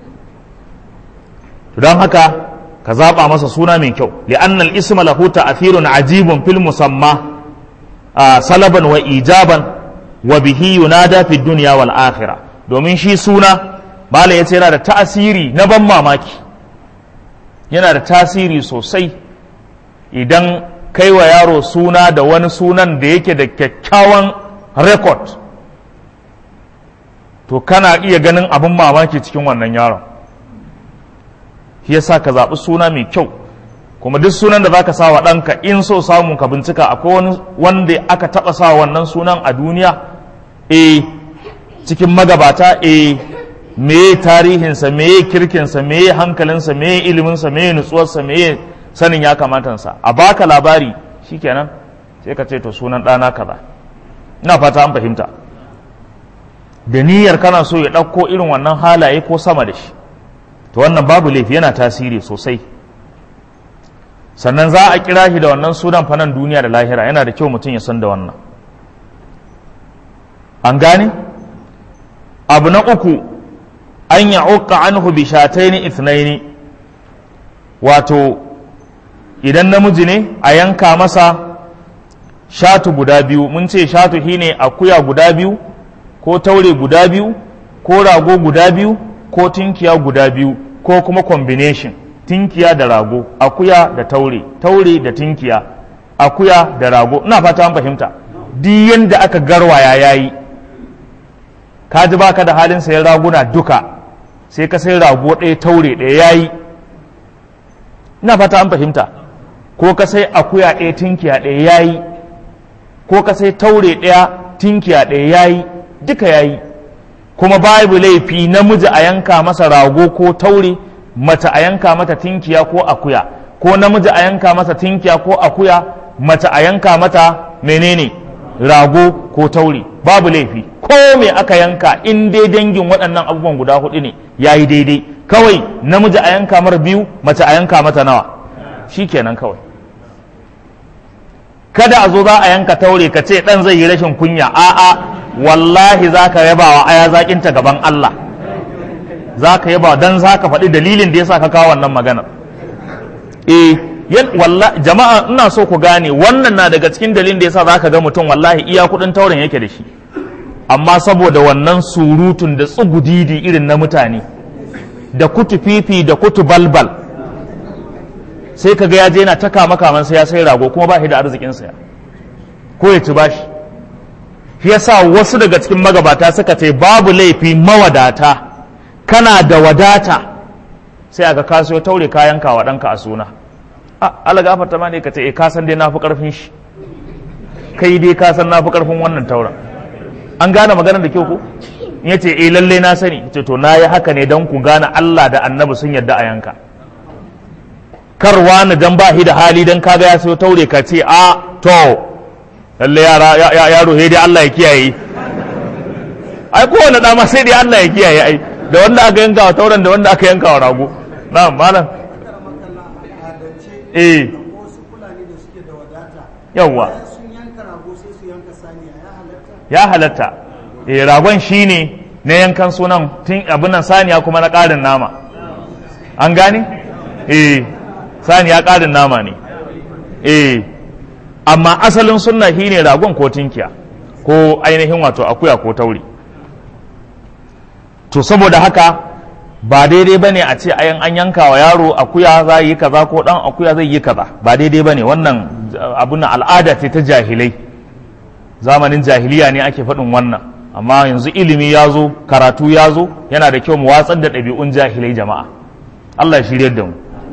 don haka ka zaɓa masa suna mai kyau li'anna al-isma lahu ta'thirun ajibun fil musamma salaban wa ijaban wa bihi yunada fi dunya wal akhirah domin shi suna bala yace yana da ta'asiri na ban mamaki yana da tasiri sosai idan kai wa yaro suna da wani sunan da yake da kyakkyawan record to kana iya ganin abin mamaki cikin wannan yaron shi yasa ka zaɓi suna mai kyau kuma duk sunan da zaka sa wa ɗanka in so samu ka bincika akwai wani wanda aka taɓa sa wannan sunan a duniya e cikin magabata e meye tarihinsa meye kirkinsa meye hankalinsa meye iliminsa meye nutsuwarsa meye sanin ya kamatansa a baka labari shikenan sai ka ce to sunan ɗana kaza ina fata an fahimta da niyyar kana so ya ɗauko irin wannan halaye ko sama da shi to wannan babu laifi yana tasiri sosai sannan za a kira shi da wannan sunan fanan duniya da lahira yana da kyau mutum ya san da wannan an gane abu na uku an ya uka anhu bi shataini ithnaini wato idan namiji ne a yanka masa shatu guda biyu mun ce shatu shine akuya guda biyu ko taure guda biyu ko rago guda biyu ko tinkiya guda biyu ko kuma combination tinkiya da rago akuya da taure taure da tinkiya akuya da rago ina fata an fahimta duk yanda aka garwaya yayi ka ji baka da halin sayan raguna duka sai ka sai rago ɗaya taure ɗaya yayi ina fata an fahimta ko ka sai akuya ɗaya tinkiya ɗaya yayi ko ka sai taure ɗaya tinkiya ɗaya yayi duka yayi kuma babu laifi namiji a yanka masa rago ko taure mace a yanka mata tinkiya ko akuya ko namiji a yanka masa tinkiya ko akuya mace a yanka mata menene rago ko taure babu laifi ko me aka yanka in dai dangin waɗannan abubuwan guda hudu ne ya yi daidai kawai namiji a yanka mara biyu mace a yanka mata nawa shi kenan kawai kada a zo za a yanka taure ka ce ɗan zai yi rashin kunya a'a wallahi za ka yaba wa aya zaƙinta gaban Allah za ka yaba don za ka faɗi dalilin da ya sa ka kawo wannan maganar eh jama'a ina so ku gane wannan na daga cikin dalilin da ya sa za ka ga mutum wallahi iya kuɗin tauren yake da shi amma saboda wannan surutun da tsugudidi irin na mutane da kutu fifi da kutu balbal sai ka ga ya je yana ta kama kaman sai ya sai rago kuma ba shi da arzikin saya ko ya ci bashi shi yasa wasu daga cikin magabata suka ce babu laifi mawadata kana da wadata sai aka kaso taure kayan wa ɗanka a suna Allah gafarta ma ne ka ce e ka san dai na fi ƙarfin shi kai dai ka san na fi ƙarfin wannan tauren an gane maganar da kyau ko ya ce eh lalle na sani ce to na yi haka ne don ku gane Allah da annabi sun yarda a yanka karwa na dan ba shi da hali dan kaga ya sayo taure ka ce a to lalle yara yaro sai dai Allah ya kiyaye ai kowane dama sai dai Allah ya kiyaye ai da wanda aka yanka wa tauren da wanda aka yanka wa rago na'am malam eh yawwa ya halatta eh ragon shine na yankan sunan tun abin nan saniya kuma na ƙarin nama an gane eh saniya ƙarin nama ne eh amma asalin sunna shine ragon ko tinkiya ko ainihin wato akuya ko tauri to saboda haka ba daidai ba ne a ce ayan an yanka wa yaro akuya za yi kaza ko dan akuya zai yi kaza ba daidai ba ne wannan abun al'ada ce ta jahilai zamanin jahiliya ne ake faɗin wannan amma yanzu ilimi ya zo karatu ya zo yana da kyau mu watsar da ɗabi'un jahilai jama'a Allah ya shirya da mu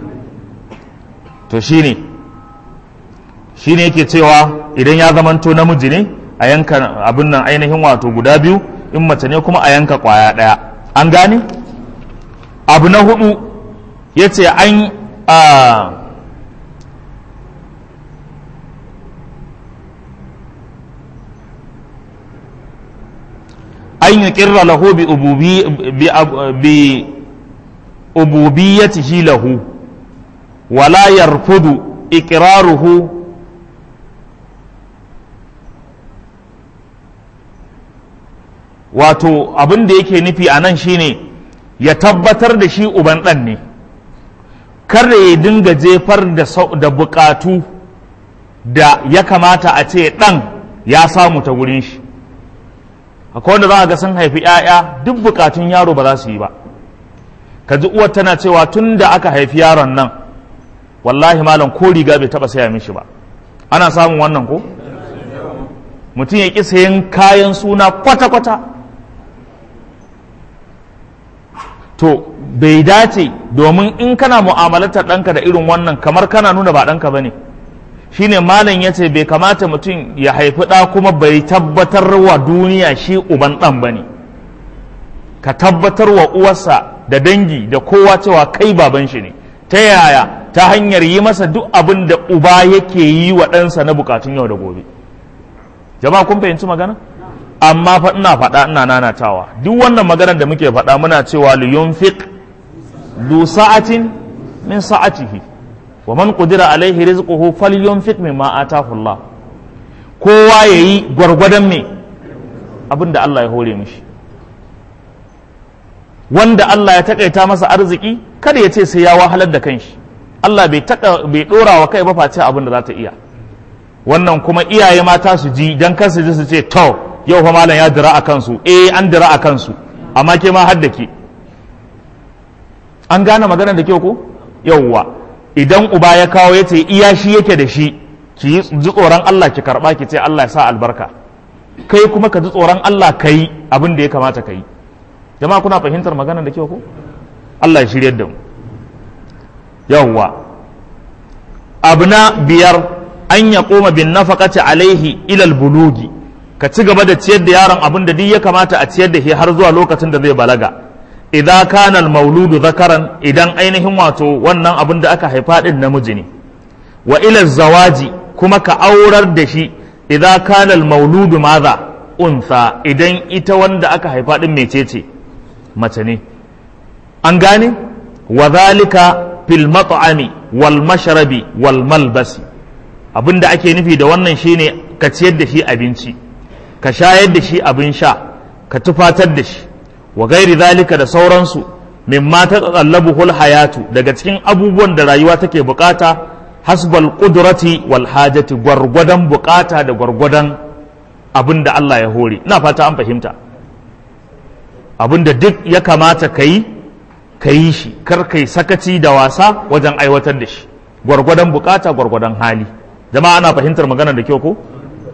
to shine shine yake cewa idan ya zamanto namiji ne a yanka abin nan ainihin wato guda biyu in mace ne kuma a yanka kwaya ɗaya an gane abu na hudu ya ce an an yi ƙirra lahu bi ububiyyatihi lahu wala yarfudu iqraruhu wato abin da yake nufi a nan shine ya tabbatar da shi uban ɗan ne kar ya dinga jefar da bukatu da ya kamata a ce ɗan ya samu ta wurin shi akwai wanda za a ga sun haifi 'ya'ya duk bukatun yaro ba za su yi ba ka ji uwar tana cewa tun da aka haifi yaron nan wallahi malam ko riga bai taba saya mishi ba ana samun wannan ko mutum ya ƙi sayan kayan suna kwata-kwata to bai dace domin in kana mu'amalatar ɗanka da irin wannan kamar kana nuna ba ɗanka ba ne shine malam ya ce bai kamata mutum ya haifi ɗa kuma bai tabbatar wa duniya shi uban ɗan ba ne ka tabbatar wa uwarsa da dangi da kowa cewa kai baban shi ne ta yaya ta hanyar yi masa duk abin da uba yake yi wa ɗansa na bukatun yau da gobe jama'a kun fahimci magana amma fa ina faɗa ina nanatawa duk wannan maganar da muke faɗa muna cewa li yunfiq du sa'atin min sa'atihi wa man qudira alaihi rizquhu falyunfiq mimma atahu Allah kowa yayi gwargwadon me abin da Allah ya hore mishi wanda Allah ya takaita masa arziki kada ya ce sai ya wahalar da kanshi Allah bai taka bai dora wa kai ba face abin da za ta iya wannan kuma iyaye mata su ji dan kar su ji su ce to yau fa malam ya dira a kansu eh an dira a kansu amma ke ma har da ke an gane magana da kyau ko yauwa idan uba ya kawo ya ce iya shi yake da shi ki yi ji tsoron Allah ki karba ki ce Allah ya sa albarka kai kuma ka ji tsoron Allah ka yi abin da ya kamata ka yi jama'a kuna fahimtar magana da kyau ko Allah ya shiryar da mu yawwa abu na biyar an ya koma bin nafaqati alaihi ilal bulugi ka ci gaba da ciyar da yaron abin da duk ya kamata a ciyar da shi har zuwa lokacin da zai balaga idza kana al mauludu zakaran idan ainihin wato wannan abin da aka haifa din namiji ne wa ila zawaji kuma ka aurar da shi idza kana al mauludu maza unsa idan ita wanda aka haifa din mecece mace ne an gane wa zalika fil mat'ami wal mashrabi wal malbasi abinda ake nufi da wannan shine ka ciyar da shi abinci ka shayar da shi abin sha ka tufatar da shi wa gairi zalika da sauransu mimma ta tsallabuhul hayatu daga cikin abubuwan da rayuwa take bukata hasbal qudrati wal hajati gwargwadon bukata da gwargwadon abin da Allah ya hore ina fata an fahimta abin da duk ya kamata ka yi ka yi shi kar kai sakaci da wasa wajen aiwatar da shi gwargwadon bukata gwargwadon hali jama'a ana fahimtar magana da kyau ko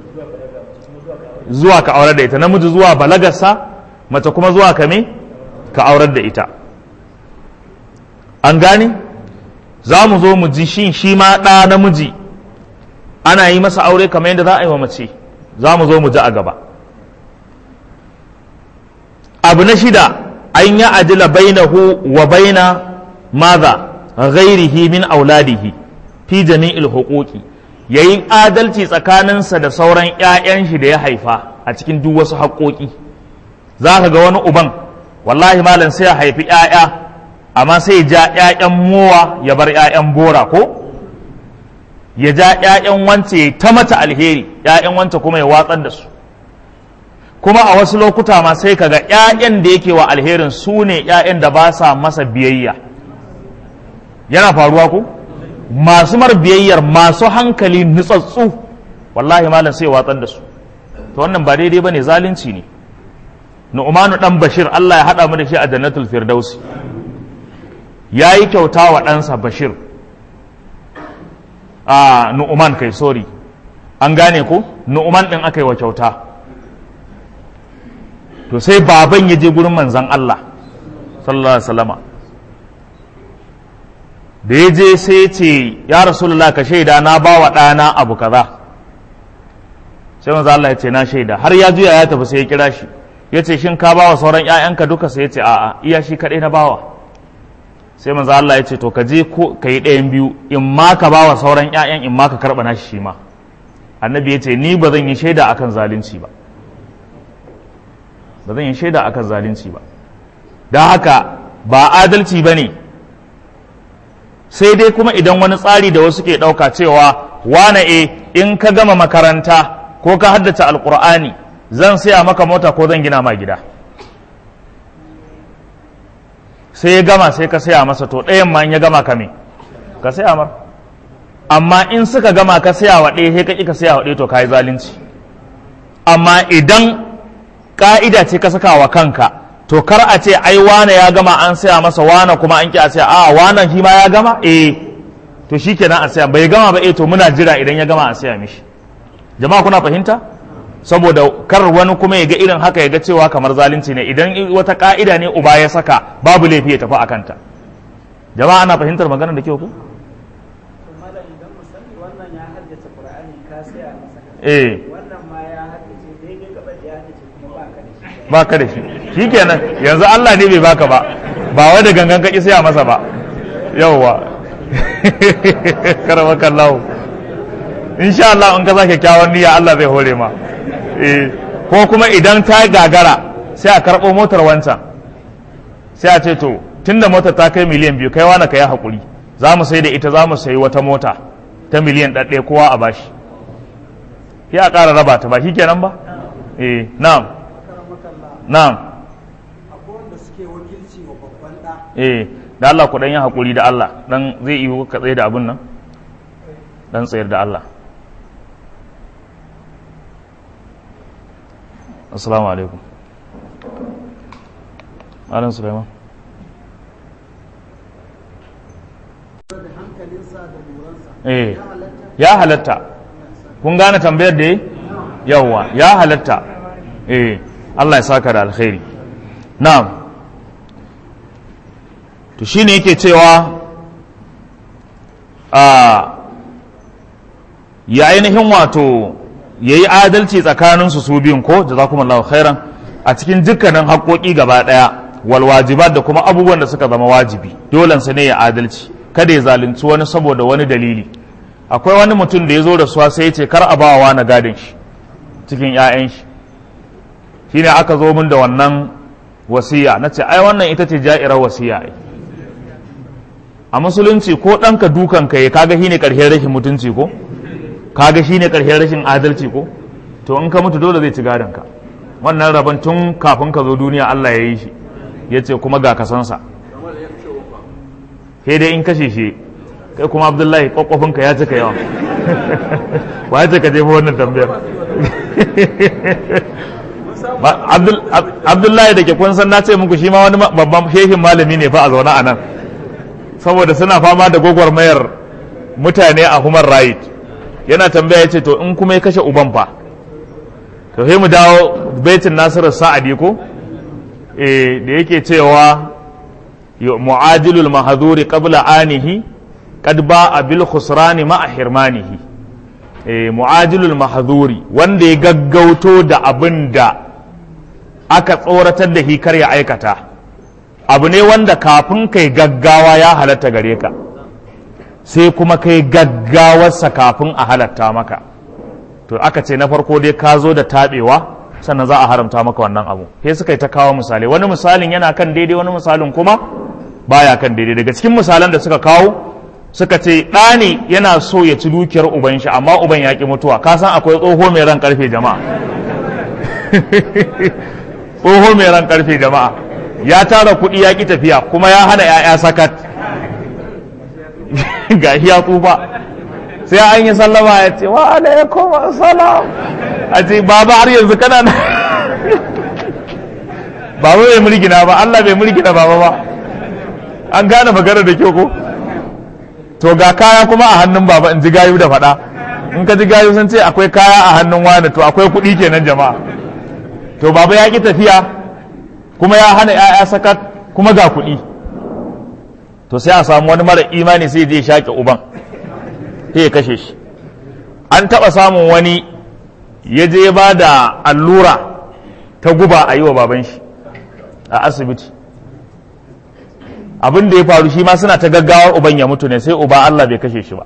zuwa ka aurar da ita namiji zuwa balagarsa mace kuma zuwa ka me ka aurar da ita an gane za mu zo mu ji shin shi ma ɗa namiji ana yi masa aure kamar yadda za a yi wa mace za mu zo mu ji a gaba abu na shida an yi adila bainahu wa baina maza ghairihi min auladihi fi jami'il huquqi yayin adalci tsakaninsa da sauran 'ya'yan shi da ya haifa a cikin duk wasu haƙoƙi za ka ga wani uban wallahi malam sai ya haifi 'ya'ya amma sai ya ja 'ya'yan mowa ya bar 'ya'yan bora ko ya ja 'ya'yan wance ya ta mata alheri 'ya'yan wance kuma ya watsar da su kuma a wasu lokuta ma sai kaga 'ya'yan da yake wa alherin su ne 'ya'yan da ba sa masa biyayya yana faruwa ko masu mar biyayyar masu hankali nutsatsu wallahi malam sai watsar da su to wannan ba daidai bane zalunci ne nu'manu dan bashir Allah ya hada mu da shi a jannatul firdausi yayi kyauta wa ɗansa bashir a nu'man kai sorry an gane ko nu'man din aka yi wa kyauta to sai baban ya je gurin manzan Allah sallallahu alaihi wasallama da ya je sai ya ce ya rasulullah ka shaida na ba wa ɗana abu kaza sai manzan Allah ya ce na shaida har ya juya ya tafi sai ya kira shi ya ce shin ka ba wa sauran ‘ya'yanka duka sai ya ce a'a iya shi kaɗai na bawa sai manzan Allah ya ce to ka je ka yi ɗayan biyu in ma ka ba wa sauran ‘ya'yan in ma ka karɓa nashi shi ma annabi ya ce ni ba zan yi shaida akan zalunci ba ba zan yi shaida akan zalunci ba don haka ba adalci ba ne sai dai kuma idan wani tsari da wasu ke ɗauka cewa wane e in ka gama makaranta ko ka haddace alkur'ani zan saya maka mota ko zan gina ma gida sai ya gama sai ka saya masa to ɗayan ma in ya gama ka me ka saya mar amma in suka gama ka saya wa ɗaya sai ka ƙi ka saya wa ɗaya to ka yi zalunci amma idan ka'ida ce ka saka wa kanka to kar a ce ai wane ya gama an saya masa wane kuma an ki a saya a wane shi ma ya gama eh to shikenan a saya bai gama ba eh to muna jira idan ya gama a saya mishi jama'a kuna fahimta saboda kar wani kuma ya ga irin haka ya ga cewa kamar zalunci ne idan wata ka'ida ne uba ya saka babu laifi ya tafi a kanta jama'a ana fahimtar maganar da kyau ko eh ba ka da shi shi kenan yanzu Allah ne bai baka ba ba wai da gangan kaki saya masa ba yauwa karama kallahu insha Allah in ka sa kyakkyawan niyya Allah zai hore ma eh ko kuma idan ta gagara sai a karɓo motar wancan sai a ce to tunda motar ta kai miliyan biyu kai wani ka yi haƙuri za mu sai da ita za mu sayi wata mota ta miliyan ɗaɗɗe kowa a bashi ya ƙara raba ta ba shi kenan ba eh na'am na'am eh da Allah ku dan yi hakuri da Allah dan zai yi ka tsaye da abun nan dan tsayar da Allah assalamu alaikum Alan Sulaiman eh ya halatta kun gane tambayar da yawa ya halatta eh Allah ya saka da alkhairi na'am to shine yake cewa a ya ainihin wato ya yi adalci tsakaninsu su biyun ko jazakumullahu khairan a cikin dukkanin haƙoƙi gaba ɗaya wal wajibat da kuma abubuwan da suka zama wajibi dole su ne ya adalci kada ya zalunci wani saboda wani dalili akwai wani mutum da ya zo da suwa sai ya ce kar a bawa na gadon shi cikin 'ya'yan shi shine aka zo min da wannan wasiya na ce ai wannan ita ce ja'irar wasiya ai a musulunci ko ɗanka dukan ka ya kaga shine ƙarshen rashin mutunci ko kaga shine ƙarshen rashin adalci ko to in ka mutu dole zai ci gadon ka wannan rabon tun kafin ka zo duniya Allah ya yi shi ya ce kuma ga kasansa sai dai in kashe shi kai kuma abdullahi kwakwafinka ya cika yawa wa ya ce ka jefa wannan tambayar abdullahi da ke kun san na ce muku shi ma wani babban shehin malami ne fa a zaune a nan saboda suna fama da gwagwarmayar mutane a human right yana tambaya ce to in kuma ya kashe uban fa to sai mu dawo baitin nasiru sa'adi ko eh da yake cewa mu'ajilul mahaduri qabla anihi qad ba'a bil khusrani ma'a hirmanihi eh mu'ajilul mahaduri wanda ya gaggauto da abin da aka tsoratar da hikar ya aikata abu ne wanda kafin kai gaggawa ya halatta gare ka sai kuma kai gaggawarsa kafin a halatta maka to aka ce na farko dai ka zo da taɓewa sannan za a haramta maka wannan abu sai suka yi ta kawo misalai wani misalin yana kan daidai wani misalin kuma baya kan daidai daga cikin misalan da suka kawo suka ce ɗani yana so ya ci dukiyar uban shi amma uban ya ki mutuwa ka san akwai tsoho mai ran karfe jama'a tsoho mai ran karfe jama'a ya tara kuɗi ya ki tafiya kuma ya hana 'ya'ya sakat ga ya tsufa sai an yi sallama ya ce wa alaikum assalam a ce baba har yanzu kana na baba bai mulkina ba Allah bai mulkina baba ba an gane magana da kyau ko to ga kaya kuma a hannun baba in ji gayu da faɗa in ka ji gayu sun ce akwai kaya a hannun wani to akwai kuɗi kenan jama'a to baba ya ki tafiya kuma ya hana 'ya'ya sakat kuma ga kuɗi to sai a samu wani mara imani sai je shaƙe uban sai ya kashe shi an taɓa samun wani ya je ba da allura ta guba a yi wa baban shi a asibiti abin da ya faru shi ma suna ta gaggawar uban ya mutu ne sai uba Allah bai kashe shi ba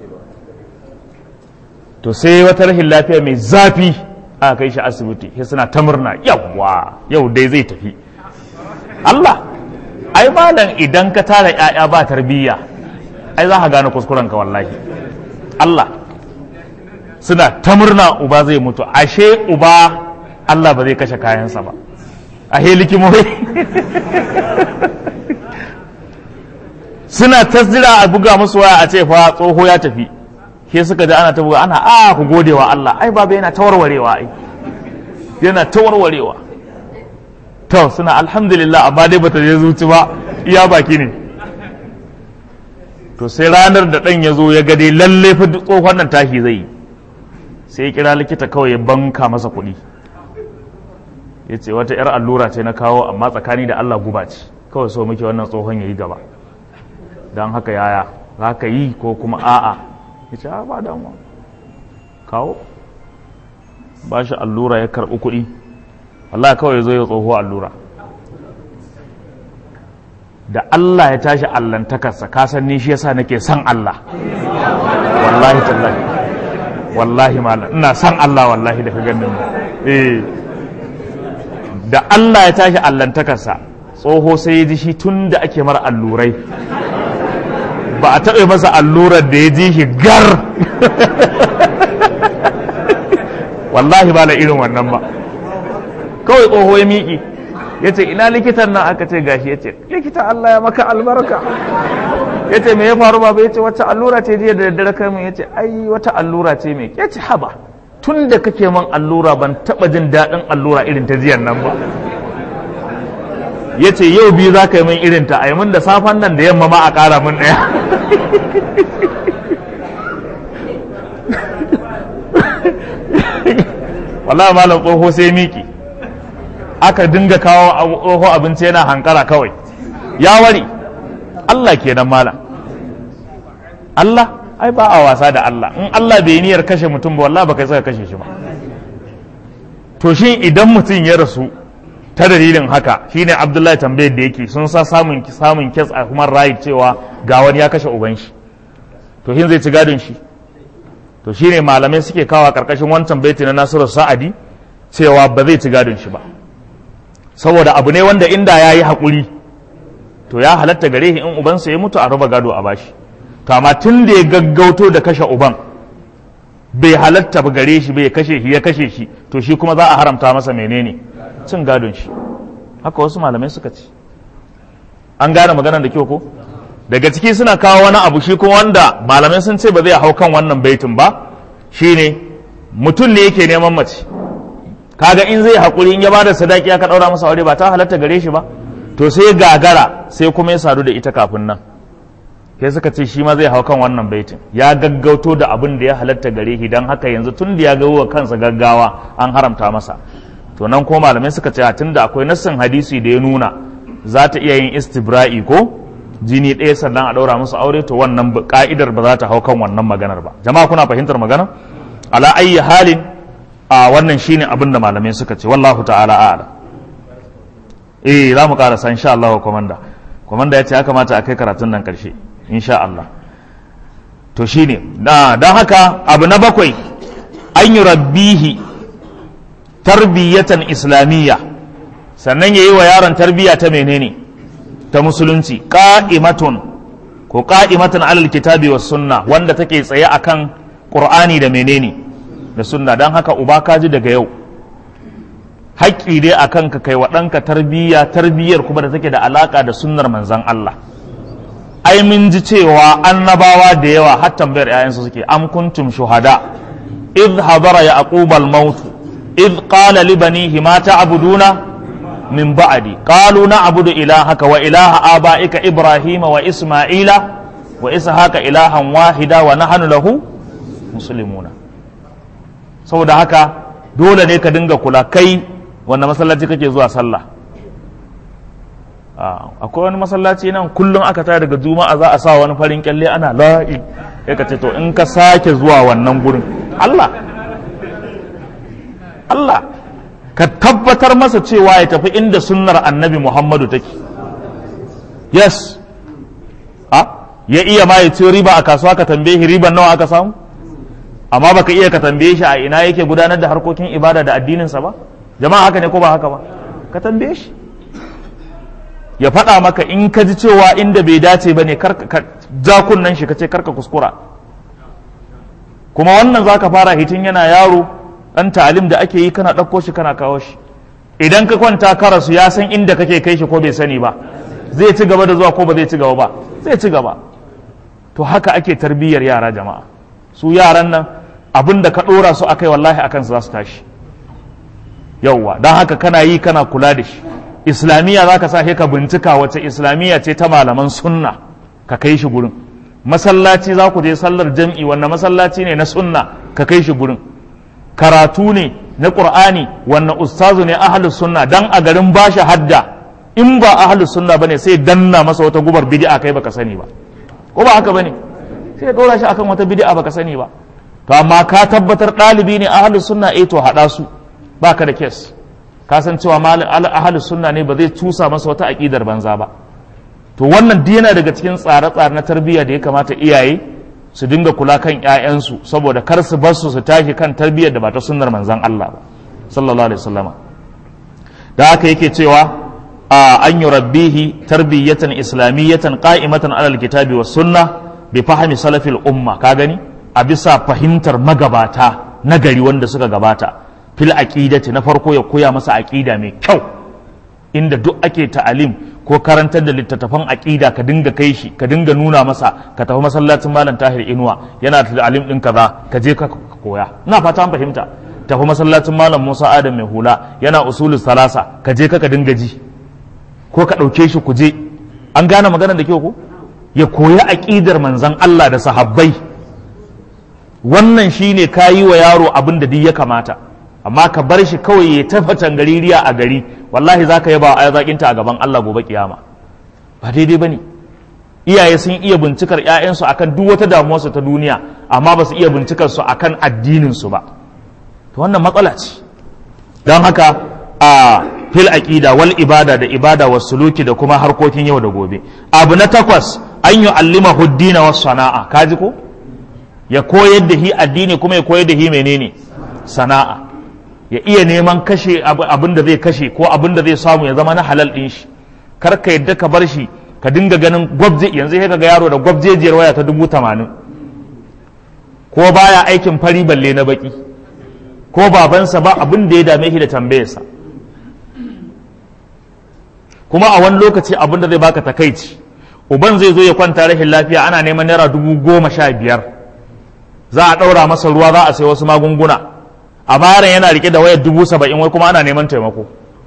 to sai wata rashin lafiya mai zafi aka kai shi asibiti sai suna ta murna yawwa yau dai zai tafi Allah ai malam idan ka tara ‘ya'ya ba tarbiyya ai za ka gane kuskurenka wallahi Allah suna ta murna uba zai mutu ashe uba Allah ba zai kashe kayansa ba ashe likimomi suna ta zira a buga musu waya a ce fa tsoho ya tafi ke suka ji ana ta buga ana a ku gode wa Allah ai baba yana ta warwarewa ai yana ta warwarewa to suna alhamdulillah amma dai bata je zuci ba iya baki ne to sai ranar da ɗan ya zo ya ga dai lalle fa tsohon nan tashi zai yi sai ya kira likita kawai ya banka masa kuɗi ya ce wata 'yar allura ce na kawo amma tsakani da Allah guba ce kawai so muke wannan tsohon ya yi gaba don haka yaya za ka yi ko kuma a'a ya ce ba damuwa kawo ba shi allura ya karɓi kuɗi Allah kawai zo ya tsoho allura da Allah ya tashi allantakarsa ka san ni shi yasa nake son Allah wallahi tallahi wallahi malam ina son Allah wallahi da ka ganin eh da Allah ya tashi allantakarsa tsoho sai ya ji shi tun da ake mara allurai ba a taɓa masa allurar da ya ji shi gar wallahi ba la irin wannan ba kawai tsoho ya miƙi ya ce ina likitan nan aka ce gashi ya ce likita Allah ya maka albarka ya ce me ya faru ba ya ce wata allura ce jiya da daddare kai ya ce ai wata allura ce mai ya ce haba tun da kake man allura ban taɓa jin daɗin allura irin ta jiyan nan ba ya ce yau biyu za ka yi min irin ta a yi min da safan nan da yamma ma a ƙara min ɗaya wallahi malam tsoho sai miki aka dinga kawo tsoho abinci yana hankara kawai ya wari Allah kenan malam Allah ai ba a wasa da Allah in Allah bai niyyar kashe mutum ba wallahi baka saka kashe shi ba to shi idan mutum ya rasu ta dalilin haka shine Abdullahi tambayar da yake sun sa samun samun kes a human right cewa ga wani ya kashe uban shi to shin zai ci gadon shi to shine malamai suke kawo karkashin wancan baiti na Nasiru Sa'adi cewa ba zai ci gadon shi ba saboda abu ne wanda inda ya yi haƙuri to ya halatta gare shi in ubansa ya mutu a raba gado a bashi to amma tun da ya gaggauto da kashe uban bai halatta ba gare shi bai kashe shi ya kashe shi to shi kuma za a haramta masa menene cin gadon shi haka wasu malamai suka ce an gane maganar da kyau ko daga ciki suna kawo wani abu shi kuma wanda malamai sun ce ba zai hau kan wannan baitin ba shine mutum ne yake neman mace kaga in zai haƙuri in ya bada sadaki aka ɗaura masa aure ba ta halatta gare shi ba to sai gagara sai kuma ya sadu da ita kafin nan sai suka ce shi ma zai hau kan wannan baitin ya gaggauto da abin da ya halatta gare shi don haka yanzu tun da ya ga wa kansa gaggawa an haramta masa to nan ko malamai suka ce tun da akwai nassin hadisi da ya nuna za ta iya yin istibra'i ko jini ɗaya sannan a ɗaura musu aure to wannan ka'idar ba za ta hau kan wannan maganar ba jama'a kuna fahimtar magana ala ayyi halin a wannan shine abin da malamai suka ce wallahu ta'ala a'lam eh za mu karasa insha Allah komanda komanda ya ce ya kamata a kai karatun nan karshe insha Allah to shine da dan haka abu na bakwai an yi rabbihi tarbiyatan islamiyya sannan yayi wa yaron tarbiyya ta menene ta musulunci qa'imatun ko qa'imatan alal kitabi was sunna wanda take tsaye akan qur'ani da menene da sunna dan haka uba kaji daga yau haƙƙi dai a kanka kai wa ɗanka tarbiyya tarbiyyar kuma da take da alaƙa da sunnar manzan Allah ai mun ji cewa annabawa da yawa har tambayar ƴaƴansu suke am kuntum shuhada idh hadara yaqub al maut idh qala li banihi ma ta'buduna min ba'di qalu na'budu ilahaka wa ilaha abaika ibrahima wa isma'ila wa ishaqa ilahan wahida wa nahnu lahu muslimuna saboda haka dole ne ka dinga kula kai wanda masallaci kake zuwa sallah akwai wani masallaci nan kullum aka tare daga juma'a za a sa wani farin kyalle ana la'i ya ka ce to in ka sake zuwa wannan gurin Allah Allah ka tabbatar masa cewa ya tafi inda sunnar annabi Muhammadu take yes a ya iya ma ya ci riba a kasuwa ka tambaye shi riban nawa aka samu amma baka iya ka tambaye shi a ina yake gudanar da harkokin ibada da addininsa ba jama'a haka ne ko ba haka ba ka tambaye shi ya faɗa maka in ka ji cewa inda bai dace ba ne ka ja kunnen shi ka ce karka kuskura kuma wannan za ka fara hitin yana yaro ɗan ta'alim da ake yi kana ɗauko shi kana kawo shi idan ka kwanta ka rasu ya san inda kake kai shi ko bai sani ba zai ci gaba da zuwa ko ba zai ci gaba ba zai ci gaba to haka ake tarbiyyar yara jama'a su yaran nan abin da ka ɗora su akai wallahi akan su za su tashi yauwa don haka kana yi kana kula da shi islamiyya za ka sake ka bincika wace islamiyya ce ta malaman sunna ka kai shi gurin masallaci za ku je sallar jam'i wannan masallaci ne na sunna ka kai shi gurin karatu ne na qur'ani wannan ustazu ne ahlus sunna dan a garin bashi hadda in ba ahlus sunna bane sai danna masa wata gubar bid'a kai baka sani ba ko ba haka bane sai ya dora shi akan wata bid'a baka sani ba to amma ka tabbatar ɗalibi ne ahlus sunna eh to haɗa su baka da kes ka san cewa malin ahli sunna ne ba zai cusa masa wata aƙidar banza ba to wannan duk yana daga cikin tsare-tsare na tarbiyya da ya kamata iyaye su dinga kula kan ƴaƴansu saboda kar su bar su su tashi kan tarbiyyar da ba ta sunnar manzon Allah ba sallallahu alaihi wasallama da haka yake cewa an yi rabbihi tarbiyyatan islamiyatan qa'imatan alal kitabi was sunna bi fahmi salafil umma ka gani a bisa fahimtar magabata nagari wanda suka gabata fil aqidati na farko ya koya masa aqida mai kyau inda duk ake ta'alim ko karantar da littattafan aqida ka dinga kai shi ka dinga nuna masa ka tafi masallacin malam tahir inuwa yana da ta'alim din kaza ka je ka koya ina fata an fahimta tafi masallacin malam musa adam mai hula yana usulul salasa ka je ka ka dinga ji ko ka ɗauke shi ku je an gane maganar da kyau ko ya koya aqidar manzon Allah da sahabbai wannan shine kayi wa yaro abin da duk ya kamata amma ka bar shi kawai ya tafatan gaririya a gari wallahi za ka yaba a zaƙinta a gaban Allah gobe kiyama ba daidai ba ne iyaye sun iya bincikar 'ya'yansu akan duk wata damuwarsu ta duniya amma ba su iya bincikar su akan addininsu ba to wannan matsala ce don haka a fil aqida wal ibada da ibada was suluki da kuma harkokin yau da gobe abu na takwas an yi allima huddina was sana'a kaji ko ya koyar da hi addini kuma ya koyar da hi menene sana'a ya iya neman kashe abin da zai kashe ko abin da zai samu ya zama na halal ɗin shi kar ka yadda ka bar shi ka dinga ganin gwabje yanzu sai ga yaro da gwabjejiyar waya ta dubu tamanin ko baya aikin fari balle na baki ko babansa ba abin da ya dame shi da tambayarsa kuma a wani lokaci abin da zai baka takaici uban zai zo ya kwanta rashin lafiya ana neman naira dubu goma sha biyar za a ɗaura masa ruwa za a sai wasu magunguna a yaron yana rike da wayar dubu saba'in wai kuma ana neman taimako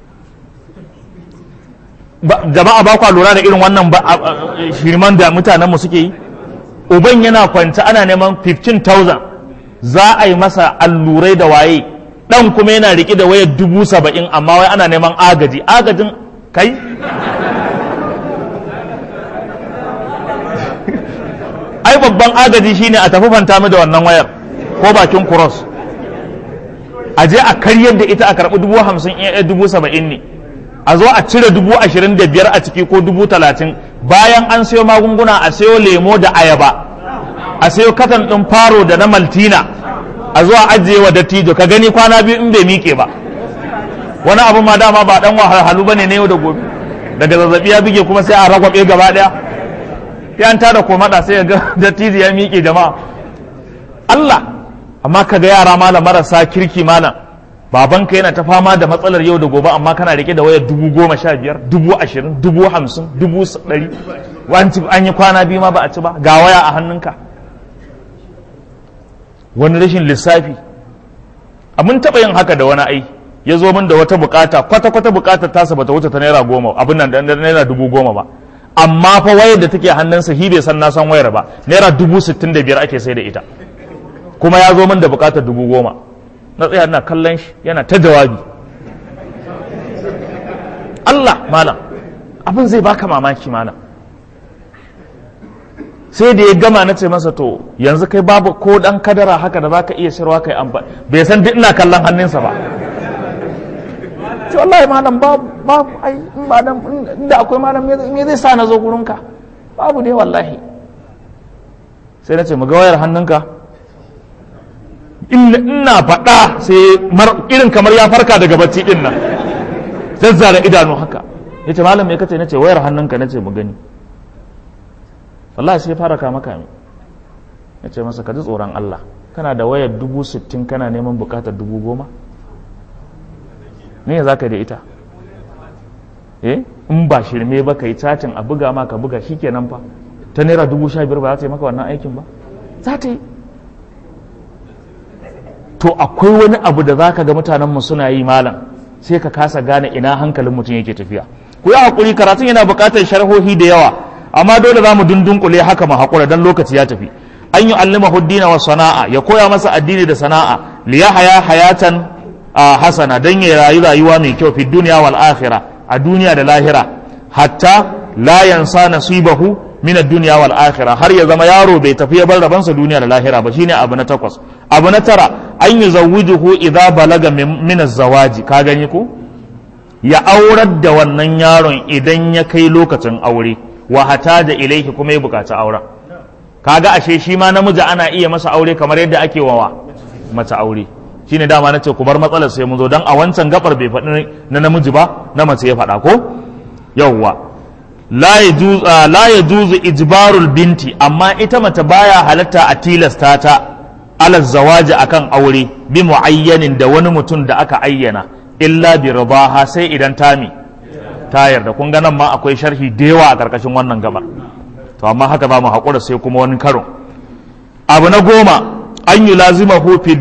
jama'a ba kwa lura da irin wannan shirman da mutanenmu suke yi uban yana kwanta ana neman 15,000 za a yi masa allurai da waye dan kuma yana rike da wayar dubu saba'in amma wai ana neman agaji agajin kai ai babban agaji shine a tafi fanta mu da wannan wayar ko bakin cross a je a karyar da ita a karɓi dubu hamsin iya dubu saba'in ne a zo a cire dubu ashirin da biyar a ciki ko dubu talatin bayan an sayo magunguna a sayo lemo da ayaba a sayo katan ɗin faro da na maltina a zo a ajiye wa dattijo ka gani kwana biyu in bai miƙe ba wani abu ma dama ba dan wahalhalu bane ne yau da gobe daga zazzabi ya bige kuma sai a ragwabe gaba daya ya an tada komada sai ga dattijo ya miƙe jama'a Allah amma ka ga yara malam marasa kirki malam babanka yana ta fama da matsalar yau da gobe amma kana rike da wayar dubu goma sha biyar dubu ashirin dubu hamsin dubu ɗari an yi kwana biyu ma ba a ci ba ga waya a hannunka wani rashin lissafi abin taɓa yin haka da wani ai ya zo min da wata bukata kwata-kwata bukatar tasa bata wuce ta naira goma abin nan da naira dubu goma ba amma fa wayar da take hannunsa hi bai san na san wayar ba naira dubu sittin da biyar ake sai da ita kuma ya zo min da bukatar dubu goma na tsaya na kallon shi yana ta jawabi Allah malam abin zai baka mamaki malam sai da ya gama na ce masa to yanzu kai babu ko dan kadara haka da zaka iya shirwa kai amfani bai san duk ina kallon hannunsa ba ce wallahi malam babu babu ai in ba dan inda akwai malam me zai sa na zo gurinka babu dai wallahi sai na ce mu ga wayar hannunka ina faɗa sai irin kamar ya farka daga bacci din nan zazzara idanu haka ya ce malam me kace na ce wayar hannunka na ce mu gani wallahi sai fara kama kame ya ce masa ka ji tsoron Allah kana da wayar dubu sittin kana neman bukatar dubu goma ne za ka da ita eh in ba shirme ba ka yi cacin a buga ma ka buga shikenan fa ta naira dubu sha biyar ba za ta yi maka wannan aikin ba za ta yi to akwai wani abu da za ka ga mutanenmu suna yi malam sai ka kasa gane ina hankalin mutum yake tafiya ku yi haƙuri karatun yana buƙatar sharhohi da yawa amma dole za mu dundunkule haka mu haƙura don lokaci ya tafi an yi allima huddina wa sana'a ya koya masa addini da sana'a liya haya hayatan a hasana don ya rayu rayuwa mai kyau fi duniya wal akhira a duniya da lahira hatta la yansa nasibahu min ad-dunya wal akhira har ya zama yaro bai tafi ya bar rabansa duniya da lahira ba shine abu na takwas abu na tara an yuzawwijuhu idza balaga min az-zawaji ka gani ko ya aurar da wannan yaron idan ya kai lokacin aure wa hata da ilaihi kuma ya bukaci auren kaga ashe shi ma namiji ana iya masa aure kamar yadda ake wawa mace aure shine dama nace ku bar matsalar sai mun zo dan a wancan gabar bai faɗi na namiji ba na mace ya faɗa ko yawwa la yajuz la yajuz ijbarul binti amma ita mace baya halatta a tilasta ta ala zawaji akan aure bi muayyanin da wani mutum da aka ayyana illa bi ridaha sai idan tami ta yarda kun ga nan ma akwai sharhi da yawa a karkashin wannan gabar to amma haka za mu haƙura sai kuma wani karo abu na goma an yi lazimahu fi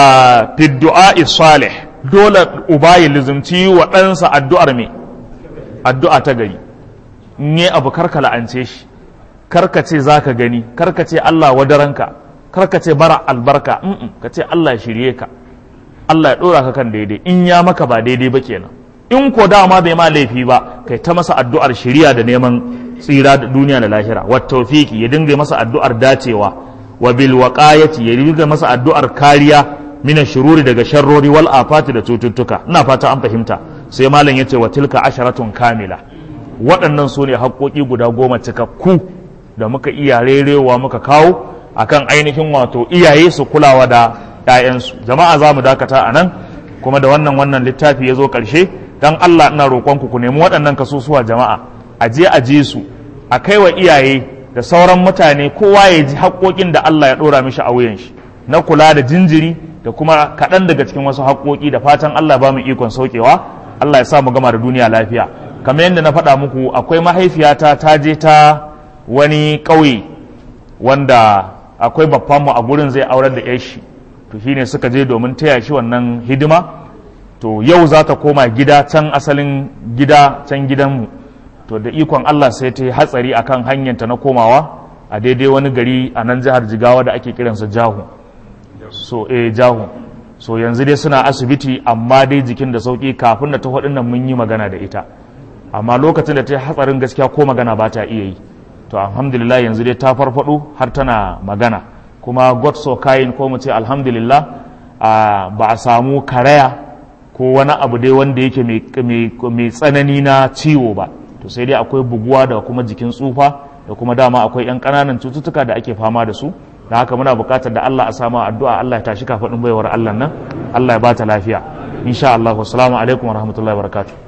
du'a salih dole uba ya lizimci wa ɗansa addu'ar me addu'a ta gari ne abu karka la'ance shi karka ce za ka gani karka ce Allah wadaranka karka ce bara albarka ka ce Allah ya shirye ka Allah ya ɗora ka kan daidai in ya maka ba daidai ba kenan in ko dama bai ma laifi ba kai ta masa addu'ar shiriya da neman tsira da duniya da lahira wa tawfiki ya dinga masa addu'ar dacewa wa bil waqayati ya dinga masa addu'ar kariya mina shururi daga sharrori wal afati da cututtuka ina fata an fahimta sai malam yace wa tilka asharatun kamila waɗannan su ne haƙoƙi guda goma cikakku da muka iya rerewa muka kawo akan ainihin wato iyaye su kulawa da 'ya'yansu jama'a za mu dakata a nan kuma da wannan wannan littafi ya zo ƙarshe dan Allah ina roƙonku ku nemi waɗannan kasusuwa jama'a a je a je su a kai wa iyaye da sauran mutane kowa ya ji haƙoƙin da Allah ya ɗora mishi a wuyan shi na kula da jinjiri da kuma kaɗan daga cikin wasu haƙoƙi da fatan Allah ba mu ikon saukewa Allah ya sa mu gama da duniya lafiya kamar yadda na faɗa muku akwai mahaifiyata ta je ta wani ƙauye wanda akwai babbanmu a gurin zai aurar da 'yar shi to to shine suka je domin taya shi wannan hidima to yau za ta koma gida can asalin gida can gidanmu to da ikon Allah sai ta yi hatsari akan hanyarta na komawa a daidai wani gari a nan jihar jigawa da ake kiransa jahu so eh jahu so yanzu dai suna asibiti amma dai jikin da sauki kafin da ta nan mun yi magana da ita amma lokacin da ta yi hatsarin gaskiya ko magana ba ta iya yi to alhamdulillah yanzu dai ta farfado har tana magana kuma god so kayin ko mu ce alhamdulillah ba a samu karaya ko wani abu dai wanda yake mai tsanani na ciwo ba to sai dai akwai buguwa da kuma jikin tsufa da kuma dama akwai 'yan ƙananan cututtuka da ake fama da su da haka muna buƙatar da Allah a samu addu'a Allah ya tashi kafaɗin baiwar Allah nan Allah ya ba ta lafiya insha Allah wassalamu alaikum wa rahmatullahi wa barakatuh